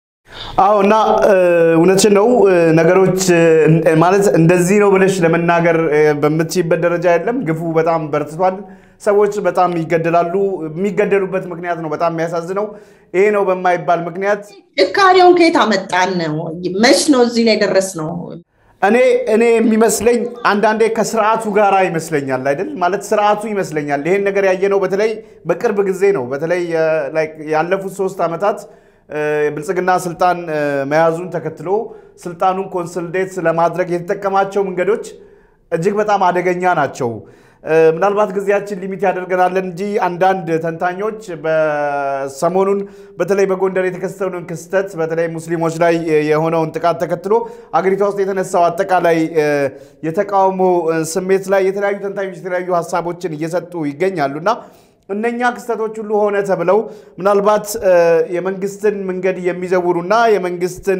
አዎ እና እውነችን ነው። ነገሮች ማለት እንደዚህ ነው ብለሽ ለመናገር በምትችይበት ደረጃ የለም። ግፉ በጣም በርትቷል። ሰዎች በጣም ይገደላሉ። የሚገደሉበት ምክንያት ነው በጣም የሚያሳዝነው። ይሄ ነው በማይባል ምክንያት ጭካኔውን ከየት አመጣን ነው? መች ነው እዚህ ላይ ደረስ ነው? እኔ እኔ የሚመስለኝ አንዳንዴ ከስርዓቱ ጋር ይመስለኛል አይደል? ማለት ስርዓቱ ይመስለኛል። ይሄን ነገር ያየነው በተለይ በቅርብ ጊዜ ነው። በተለይ ያለፉት ሶስት ዓመታት ብልጽግና ስልጣን መያዙን ተከትሎ ስልጣኑን ኮንሶሊዴት ለማድረግ የተጠቀማቸው መንገዶች እጅግ በጣም አደገኛ ናቸው። ምናልባት ጊዜያችን ሊሚት ያደርገናለን እንጂ አንዳንድ ተንታኞች በሰሞኑን በተለይ በጎንደር የተከሰተውን ክስተት በተለይ ሙስሊሞች ላይ የሆነውን ጥቃት ተከትሎ አገሪቷ ውስጥ የተነሳው አጠቃላይ የተቃውሞ ስሜት ላይ የተለያዩ ተንታኞች የተለያዩ ሀሳቦችን እየሰጡ ይገኛሉ እና እነኛ ክስተቶች ሁሉ ሆነ ተብለው ምናልባት የመንግስትን መንገድ የሚዘውሩና የመንግስትን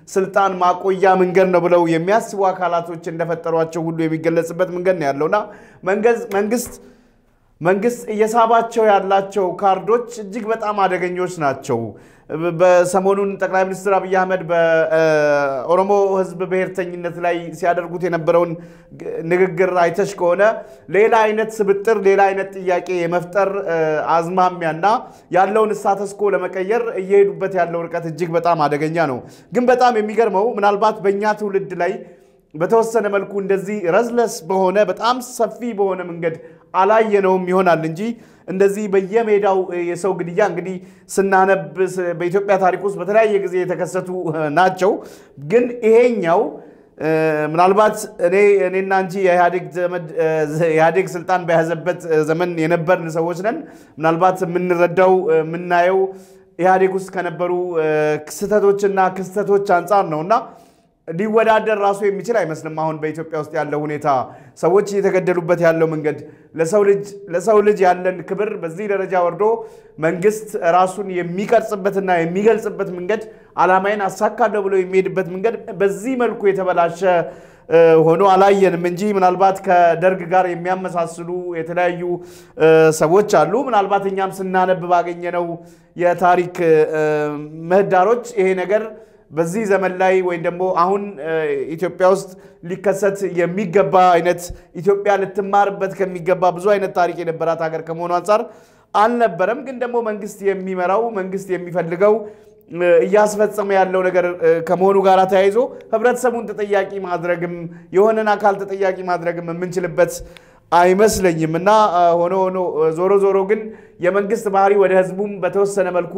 ስልጣን ማቆያ መንገድ ነው ብለው የሚያስቡ አካላቶች እንደፈጠሯቸው ሁሉ የሚገለጽበት መንገድ ነው ያለውና መንግስት መንግስት እየሳባቸው ያላቸው ካርዶች እጅግ በጣም አደገኞች ናቸው። በሰሞኑን ጠቅላይ ሚኒስትር አብይ አህመድ በኦሮሞ ሕዝብ ብሔርተኝነት ላይ ሲያደርጉት የነበረውን ንግግር አይተሽ ከሆነ ሌላ አይነት ስብጥር፣ ሌላ አይነት ጥያቄ የመፍጠር አዝማሚያና ያለውን ስታተስኮ ለመቀየር እየሄዱበት ያለው ርቀት እጅግ በጣም አደገኛ ነው። ግን በጣም የሚገርመው ምናልባት በእኛ ትውልድ ላይ በተወሰነ መልኩ እንደዚህ ረዝለስ በሆነ በጣም ሰፊ በሆነ መንገድ አላየነውም ይሆናል እንጂ እንደዚህ በየሜዳው የሰው ግድያ እንግዲህ ስናነብ በኢትዮጵያ ታሪክ ውስጥ በተለያየ ጊዜ የተከሰቱ ናቸው። ግን ይሄኛው ምናልባት እኔ እኔና አንቺ የኢህአዴግ ስልጣን በያዘበት ዘመን የነበርን ሰዎች ነን። ምናልባት የምንረዳው የምናየው ኢህአዴግ ውስጥ ከነበሩ ስህተቶችና ክስተቶች አንጻር ነው እና ሊወዳደር ራሱ የሚችል አይመስልም። አሁን በኢትዮጵያ ውስጥ ያለው ሁኔታ ሰዎች እየተገደሉበት ያለው መንገድ ለሰው ልጅ ያለን ክብር በዚህ ደረጃ ወርዶ መንግስት ራሱን የሚቀርጽበትና የሚገልጽበት መንገድ ዓላማዬን አሳካለሁ ብሎ የሚሄድበት መንገድ በዚህ መልኩ የተበላሸ ሆኖ አላየንም እንጂ ምናልባት ከደርግ ጋር የሚያመሳስሉ የተለያዩ ሰዎች አሉ። ምናልባት እኛም ስናነብ ባገኘነው የታሪክ ምህዳሮች ይሄ ነገር በዚህ ዘመን ላይ ወይም ደግሞ አሁን ኢትዮጵያ ውስጥ ሊከሰት የሚገባ አይነት ኢትዮጵያ ልትማርበት ከሚገባ ብዙ አይነት ታሪክ የነበራት ሀገር ከመሆኑ አንጻር አልነበረም። ግን ደግሞ መንግስት የሚመራው መንግስት የሚፈልገው እያስፈጸመ ያለው ነገር ከመሆኑ ጋር ተያይዞ ህብረተሰቡን ተጠያቂ ማድረግም የሆነን አካል ተጠያቂ ማድረግም የምንችልበት አይመስለኝም እና ሆኖ ሆኖ ዞሮ ዞሮ ግን የመንግስት ባህሪ ወደ ህዝቡም በተወሰነ መልኩ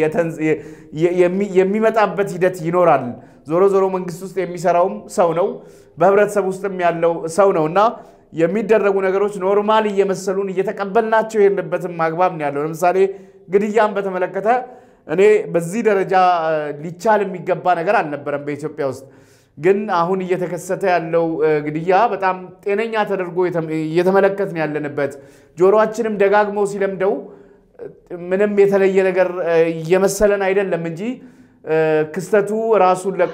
የሚመጣበት ሂደት ይኖራል። ዞሮ ዞሮ መንግስት ውስጥ የሚሰራውም ሰው ነው፣ በህብረተሰብ ውስጥም ያለው ሰው ነው እና የሚደረጉ ነገሮች ኖርማል እየመሰሉን እየተቀበልናቸው የሄድንበትም አግባብ ነው ያለው። ለምሳሌ ግድያን በተመለከተ እኔ በዚህ ደረጃ ሊቻል የሚገባ ነገር አልነበረም በኢትዮጵያ ውስጥ ግን አሁን እየተከሰተ ያለው ግድያ በጣም ጤነኛ ተደርጎ እየተመለከትን ያለንበት ጆሮአችንም ደጋግሞ ሲለምደው ምንም የተለየ ነገር እየመሰለን አይደለም እንጂ ክስተቱ ራሱን ለቆ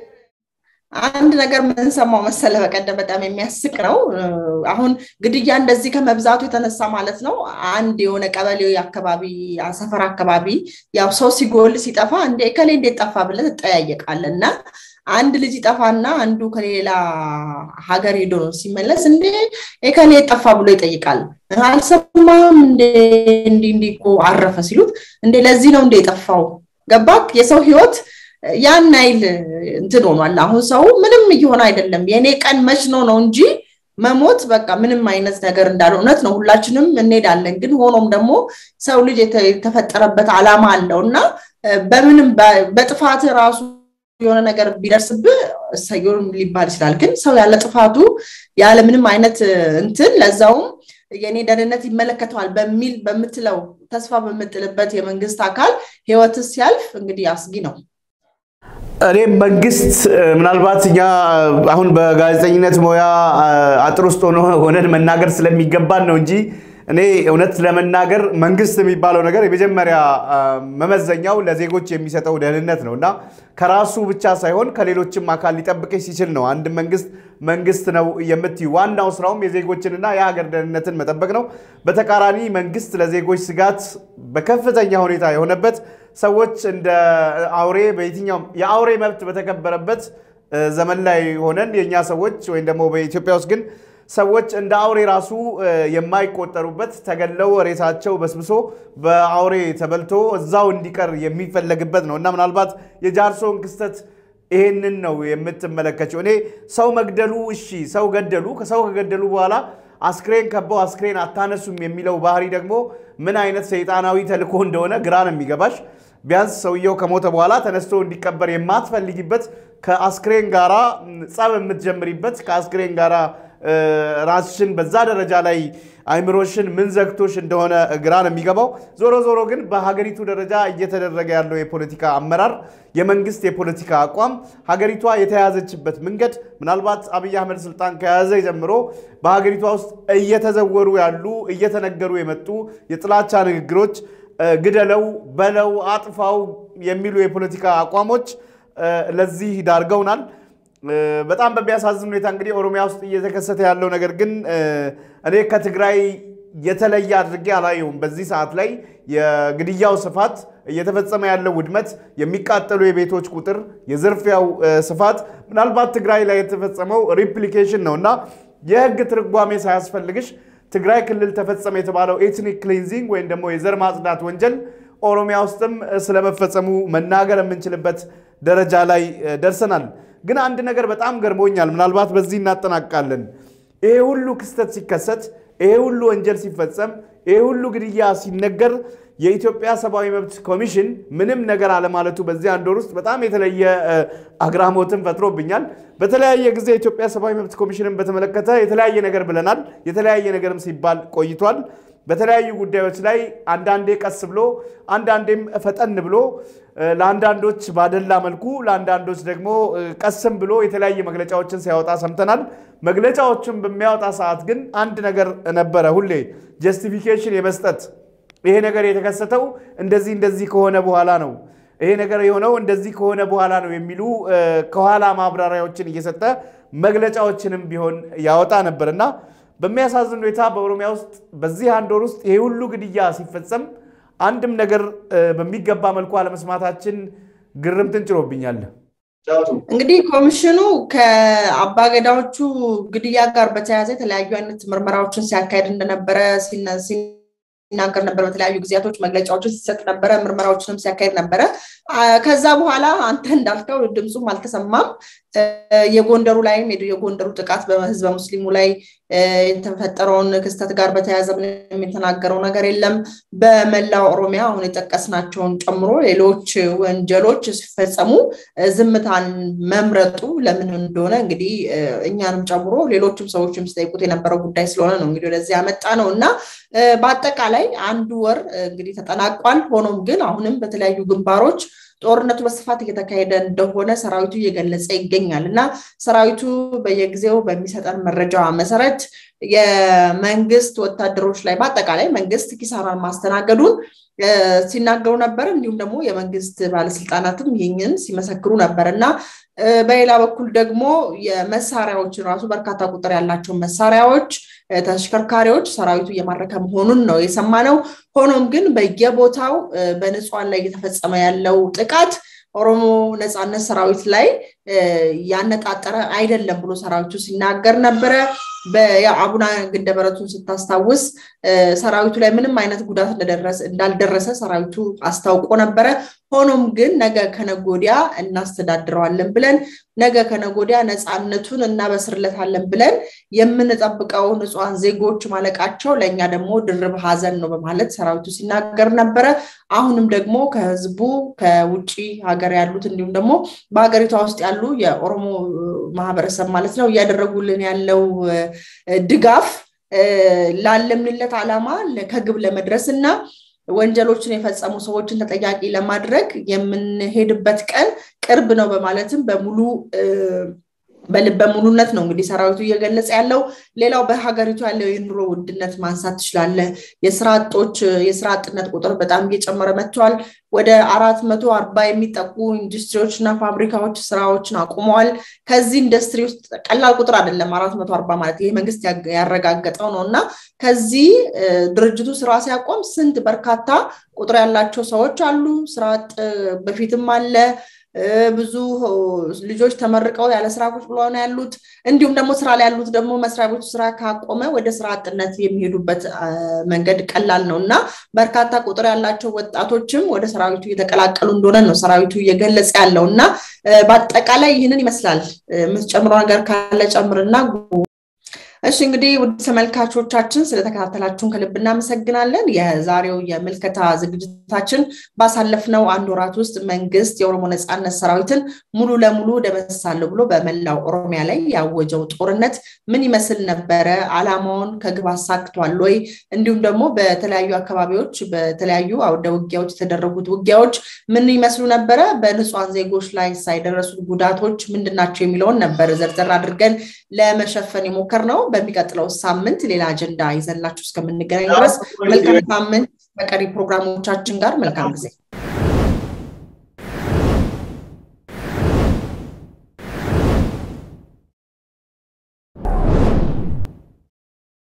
አንድ ነገር ምንሰማው መሰለ በቀደም በጣም የሚያስቅ ነው። አሁን ግድያ እንደዚህ ከመብዛቱ የተነሳ ማለት ነው አንድ የሆነ ቀበሌ አካባቢ ሰፈር አካባቢ ያው ሰው ሲጎል ሲጠፋ እንደ ከሌ እንዴት ጠፋ ብለህ ትጠያየቃለህ እና አንድ ልጅ ይጠፋና አንዱ ከሌላ ሀገር ሄዶ ነው ሲመለስ እንዴ ከሌ ጠፋ ብሎ ይጠይቃል። አልሰማም እንዴ እንዲ እንዲ እኮ አረፈ ሲሉት እንዴ ለዚህ ነው እንዴ የጠፋው ገባክ? የሰው ህይወት ያን አይል እንትን ሆኗል። አሁን ሰው ምንም እየሆነ አይደለም። የእኔ ቀን መች ነው ነው እንጂ መሞት በቃ ምንም አይነት ነገር እንዳለ እውነት ነው። ሁላችንም እንሄዳለን። ግን ሆኖም ደግሞ ሰው ልጅ የተፈጠረበት አላማ አለው እና በምንም በጥፋት ራሱ የሆነ ነገር ቢደርስብህ እሰየውም ሊባል ይችላል። ግን ሰው ያለ ጥፋቱ ያለ ምንም አይነት እንትን ለዛውም የኔ ደህንነት ይመለከተዋል በሚል በምትለው ተስፋ በምጥልበት የመንግስት አካል ህይወት ሲያልፍ እንግዲህ አስጊ ነው። እኔም መንግስት ምናልባት እኛ አሁን በጋዜጠኝነት ሙያ አጥር ውስጥ ሆነን መናገር ስለሚገባን ነው እንጂ እኔ እውነት ለመናገር መንግስት የሚባለው ነገር የመጀመሪያ መመዘኛው ለዜጎች የሚሰጠው ደህንነት ነው እና ከራሱ ብቻ ሳይሆን ከሌሎችም አካል ሊጠብቅሽ ሲችል ነው አንድ መንግስት መንግስት ነው የምትዩ። ዋናው ስራውም የዜጎችንና የሀገር ደህንነትን መጠበቅ ነው። በተቃራኒ መንግስት ለዜጎች ስጋት በከፍተኛ ሁኔታ የሆነበት ሰዎች እንደ አውሬ በየትኛውም የአውሬ መብት በተከበረበት ዘመን ላይ ሆነን የእኛ ሰዎች ወይም ደግሞ በኢትዮጵያ ውስጥ ግን ሰዎች እንደ አውሬ ራሱ የማይቆጠሩበት ተገለው ሬሳቸው በስብሶ በአውሬ ተበልቶ እዛው እንዲቀር የሚፈለግበት ነው እና ምናልባት የጃርሶን ክስተት ይሄንን ነው የምትመለከችው። እኔ ሰው መግደሉ እሺ፣ ሰው ገደሉ። ከሰው ከገደሉ በኋላ አስክሬን ከበው አስክሬን አታነሱም የሚለው ባህሪ ደግሞ ምን አይነት ሰይጣናዊ ተልእኮ እንደሆነ ግራ ነው የሚገባሽ። ቢያንስ ሰውየው ከሞተ በኋላ ተነስቶ እንዲቀበር የማትፈልጊበት ከአስክሬን ጋራ ጸብ የምትጀምሪበት ከአስክሬን ጋራ ራስሽን በዛ ደረጃ ላይ አይምሮሽን ምን ዘግቶሽ እንደሆነ ግራ ነው የሚገባው። ዞሮ ዞሮ ግን በሀገሪቱ ደረጃ እየተደረገ ያለው የፖለቲካ አመራር፣ የመንግስት የፖለቲካ አቋም፣ ሀገሪቷ የተያዘችበት መንገድ ምናልባት አብይ አህመድ ስልጣን ከያዘ ጀምሮ በሀገሪቷ ውስጥ እየተዘወሩ ያሉ እየተነገሩ የመጡ የጥላቻ ንግግሮች፣ ግደለው፣ በለው፣ አጥፋው የሚሉ የፖለቲካ አቋሞች ለዚህ ዳርገውናል። በጣም በሚያሳዝን ሁኔታ እንግዲህ ኦሮሚያ ውስጥ እየተከሰተ ያለው ነገር ግን እኔ ከትግራይ የተለየ አድርጌ አላየውም። በዚህ ሰዓት ላይ የግድያው ስፋት፣ እየተፈጸመ ያለው ውድመት፣ የሚቃጠሉ የቤቶች ቁጥር፣ የዝርፊያው ስፋት ምናልባት ትግራይ ላይ የተፈጸመው ሪፕሊኬሽን ነው እና የህግ ትርጓሜ ሳያስፈልግሽ ትግራይ ክልል ተፈጸመ የተባለው ኤትኒክ ክሊንዚንግ ወይም ደግሞ የዘር ማጽዳት ወንጀል ኦሮሚያ ውስጥም ስለመፈጸሙ መናገር የምንችልበት ደረጃ ላይ ደርሰናል። ግን አንድ ነገር በጣም ገርሞኛል። ምናልባት በዚህ እናጠናቃለን። ይሄ ሁሉ ክስተት ሲከሰት፣ ይሄ ሁሉ ወንጀል ሲፈጸም፣ ይሄ ሁሉ ግድያ ሲነገር የኢትዮጵያ ሰብአዊ መብት ኮሚሽን ምንም ነገር አለማለቱ በዚህ አንድ ወር ውስጥ በጣም የተለየ አግራሞትን ፈጥሮብኛል። በተለያየ ጊዜ የኢትዮጵያ ሰብአዊ መብት ኮሚሽንን በተመለከተ የተለያየ ነገር ብለናል። የተለያየ ነገርም ሲባል ቆይቷል። በተለያዩ ጉዳዮች ላይ አንዳንዴ ቀስ ብሎ አንዳንዴም ፈጠን ብሎ ለአንዳንዶች ባደላ መልኩ ለአንዳንዶች ደግሞ ቀስም ብሎ የተለያየ መግለጫዎችን ሲያወጣ ሰምተናል። መግለጫዎችን በሚያወጣ ሰዓት ግን አንድ ነገር ነበረ፣ ሁሌ ጀስቲፊኬሽን የመስጠት ይሄ ነገር የተከሰተው እንደዚህ እንደዚህ ከሆነ በኋላ ነው፣ ይሄ ነገር የሆነው እንደዚህ ከሆነ በኋላ ነው የሚሉ ከኋላ ማብራሪያዎችን እየሰጠ መግለጫዎችንም ቢሆን ያወጣ ነበር እና በሚያሳዝን ሁኔታ በኦሮሚያ ውስጥ በዚህ አንድ ወር ውስጥ ይሄ ሁሉ ግድያ ሲፈጸም አንድም ነገር በሚገባ መልኩ አለመስማታችን ግርምትን ጭሮብኛል። እንግዲህ ኮሚሽኑ ከአባገዳዎቹ ግድያ ጋር በተያያዘ የተለያዩ አይነት ምርመራዎችን ሲያካሄድ እንደነበረ ሲናገር ነበር። በተለያዩ ጊዜያቶች መግለጫዎችን ሲሰጥ ነበረ፣ ምርመራዎችንም ሲያካሄድ ነበረ። ከዛ በኋላ አንተ እንዳልከው ድምፁም አልተሰማም። የጎንደሩ ላይም የጎንደሩ ጥቃት በህዝበ ሙስሊሙ ላይ የተፈጠረውን ክስተት ጋር በተያያዘ ምንም የተናገረው ነገር የለም። በመላው ኦሮሚያ አሁን የጠቀስናቸውን ጨምሮ ሌሎች ወንጀሎች ሲፈጸሙ ዝምታን መምረጡ ለምን እንደሆነ እንግዲህ እኛንም ጨምሮ ሌሎችም ሰዎችም ሲጠይቁት የነበረው ጉዳይ ስለሆነ ነው እንግዲህ ወደዚህ ያመጣ ነው እና በአጠቃላይ አንዱ ወር እንግዲህ ተጠናቋል። ሆኖም ግን አሁንም በተለያዩ ግንባሮች ጦርነቱ በስፋት እየተካሄደ እንደሆነ ሰራዊቱ እየገለጸ ይገኛል እና ሰራዊቱ በየጊዜው በሚሰጠን መረጃ መሰረት የመንግስት ወታደሮች ላይ በአጠቃላይ መንግስት ኪሳራን ማስተናገዱን ሲናገሩ ነበር። እንዲሁም ደግሞ የመንግስት ባለስልጣናትም ይህንን ሲመሰክሩ ነበር እና በሌላ በኩል ደግሞ የመሳሪያዎችን ራሱ በርካታ ቁጥር ያላቸው መሳሪያዎች፣ ተሽከርካሪዎች ሰራዊቱ እየማረከ መሆኑን ነው የሰማነው። ሆኖም ግን በየቦታው በንጹሃን ላይ እየተፈጸመ ያለው ጥቃት ኦሮሞ ነፃነት ሰራዊት ላይ ያነጣጠረ አይደለም ብሎ ሰራዊቱ ሲናገር ነበረ። በአቡነ ግንደበረቱን ስታስታውስ ሰራዊቱ ላይ ምንም አይነት ጉዳት እንዳልደረሰ ሰራዊቱ አስታውቆ ነበረ። ሆኖም ግን ነገ ከነጎዲያ እናስተዳድረዋለን ብለን ነገ ከነጎዲያ ነፃነቱን እናበስርለታለን ብለን የምንጠብቀው ንጹሐን ዜጎች ማለቃቸው ለእኛ ደግሞ ድርብ ሀዘን ነው በማለት ሰራዊቱ ሲናገር ነበረ። አሁንም ደግሞ ከህዝቡ ከውጭ ሀገር ያሉት እንዲሁም ደግሞ በሀገሪቷ ውስጥ ያሉ የኦሮሞ ማህበረሰብ ማለት ነው እያደረጉልን ያለው ድጋፍ ላለምንለት ዓላማ ከግብ ለመድረስ እና ወንጀሎችን የፈጸሙ ሰዎችን ተጠያቂ ለማድረግ የምንሄድበት ቀን ቅርብ ነው በማለትም በሙሉ በልበ ሙሉነት ነው እንግዲህ ሰራዊቱ እየገለጸ ያለው። ሌላው በሀገሪቱ ያለው የኑሮ ውድነት ማንሳት ትችላለህ። የስራ አጦች የስራ አጥነት ቁጥር በጣም እየጨመረ መጥቷል። ወደ አራት መቶ አርባ የሚጠቁ ኢንዱስትሪዎች እና ፋብሪካዎች ስራዎችን አቁመዋል። ከዚህ ኢንዱስትሪ ውስጥ ቀላል ቁጥር አይደለም አራት መቶ አርባ ማለት ይሄ መንግስት ያረጋገጠው ነው እና ከዚህ ድርጅቱ ስራ ሲያቆም ስንት በርካታ ቁጥር ያላቸው ሰዎች አሉ። ስራ አጥ በፊትም አለ። ብዙ ልጆች ተመርቀው ያለ ስራ ቁጭ ብለው ነው ያሉት። እንዲሁም ደግሞ ስራ ላይ ያሉት ደግሞ መስሪያ ቤቱ ስራ ካቆመ ወደ ስራ አጥነት የሚሄዱበት መንገድ ቀላል ነው እና በርካታ ቁጥር ያላቸው ወጣቶችም ወደ ሰራዊቱ እየተቀላቀሉ እንደሆነ ነው ሰራዊቱ እየገለጸ ያለው እና በአጠቃላይ ይህንን ይመስላል። የምትጨምረው ነገር ካለ ጨምርና እሺ እንግዲህ ውድ ተመልካቾቻችን ስለተከታተላችሁን ከልብ እናመሰግናለን። የዛሬው የምልከታ ዝግጅታችን ባሳለፍነው አንድ ወራት ውስጥ መንግስት የኦሮሞ ነፃነት ሰራዊትን ሙሉ ለሙሉ ደመሳለሁ ብሎ በመላው ኦሮሚያ ላይ ያወጀው ጦርነት ምን ይመስል ነበረ? አላማውን ከግብ አሳክቷል ወይ? እንዲሁም ደግሞ በተለያዩ አካባቢዎች በተለያዩ አውደ ውጊያዎች የተደረጉት ውጊያዎች ምን ይመስሉ ነበረ? በንጹሐን ዜጎች ላይ ሳይደረሱት ጉዳቶች ምንድናቸው የሚለውን ነበር ዘርዘር አድርገን ለመሸፈን የሞከር ነው። በሚቀጥለው ሳምንት ሌላ አጀንዳ ይዘላችሁ እስከምንገናኝ ድረስ መልካም ሳምንት። በቀሪ ፕሮግራሞቻችን ጋር መልካም ጊዜ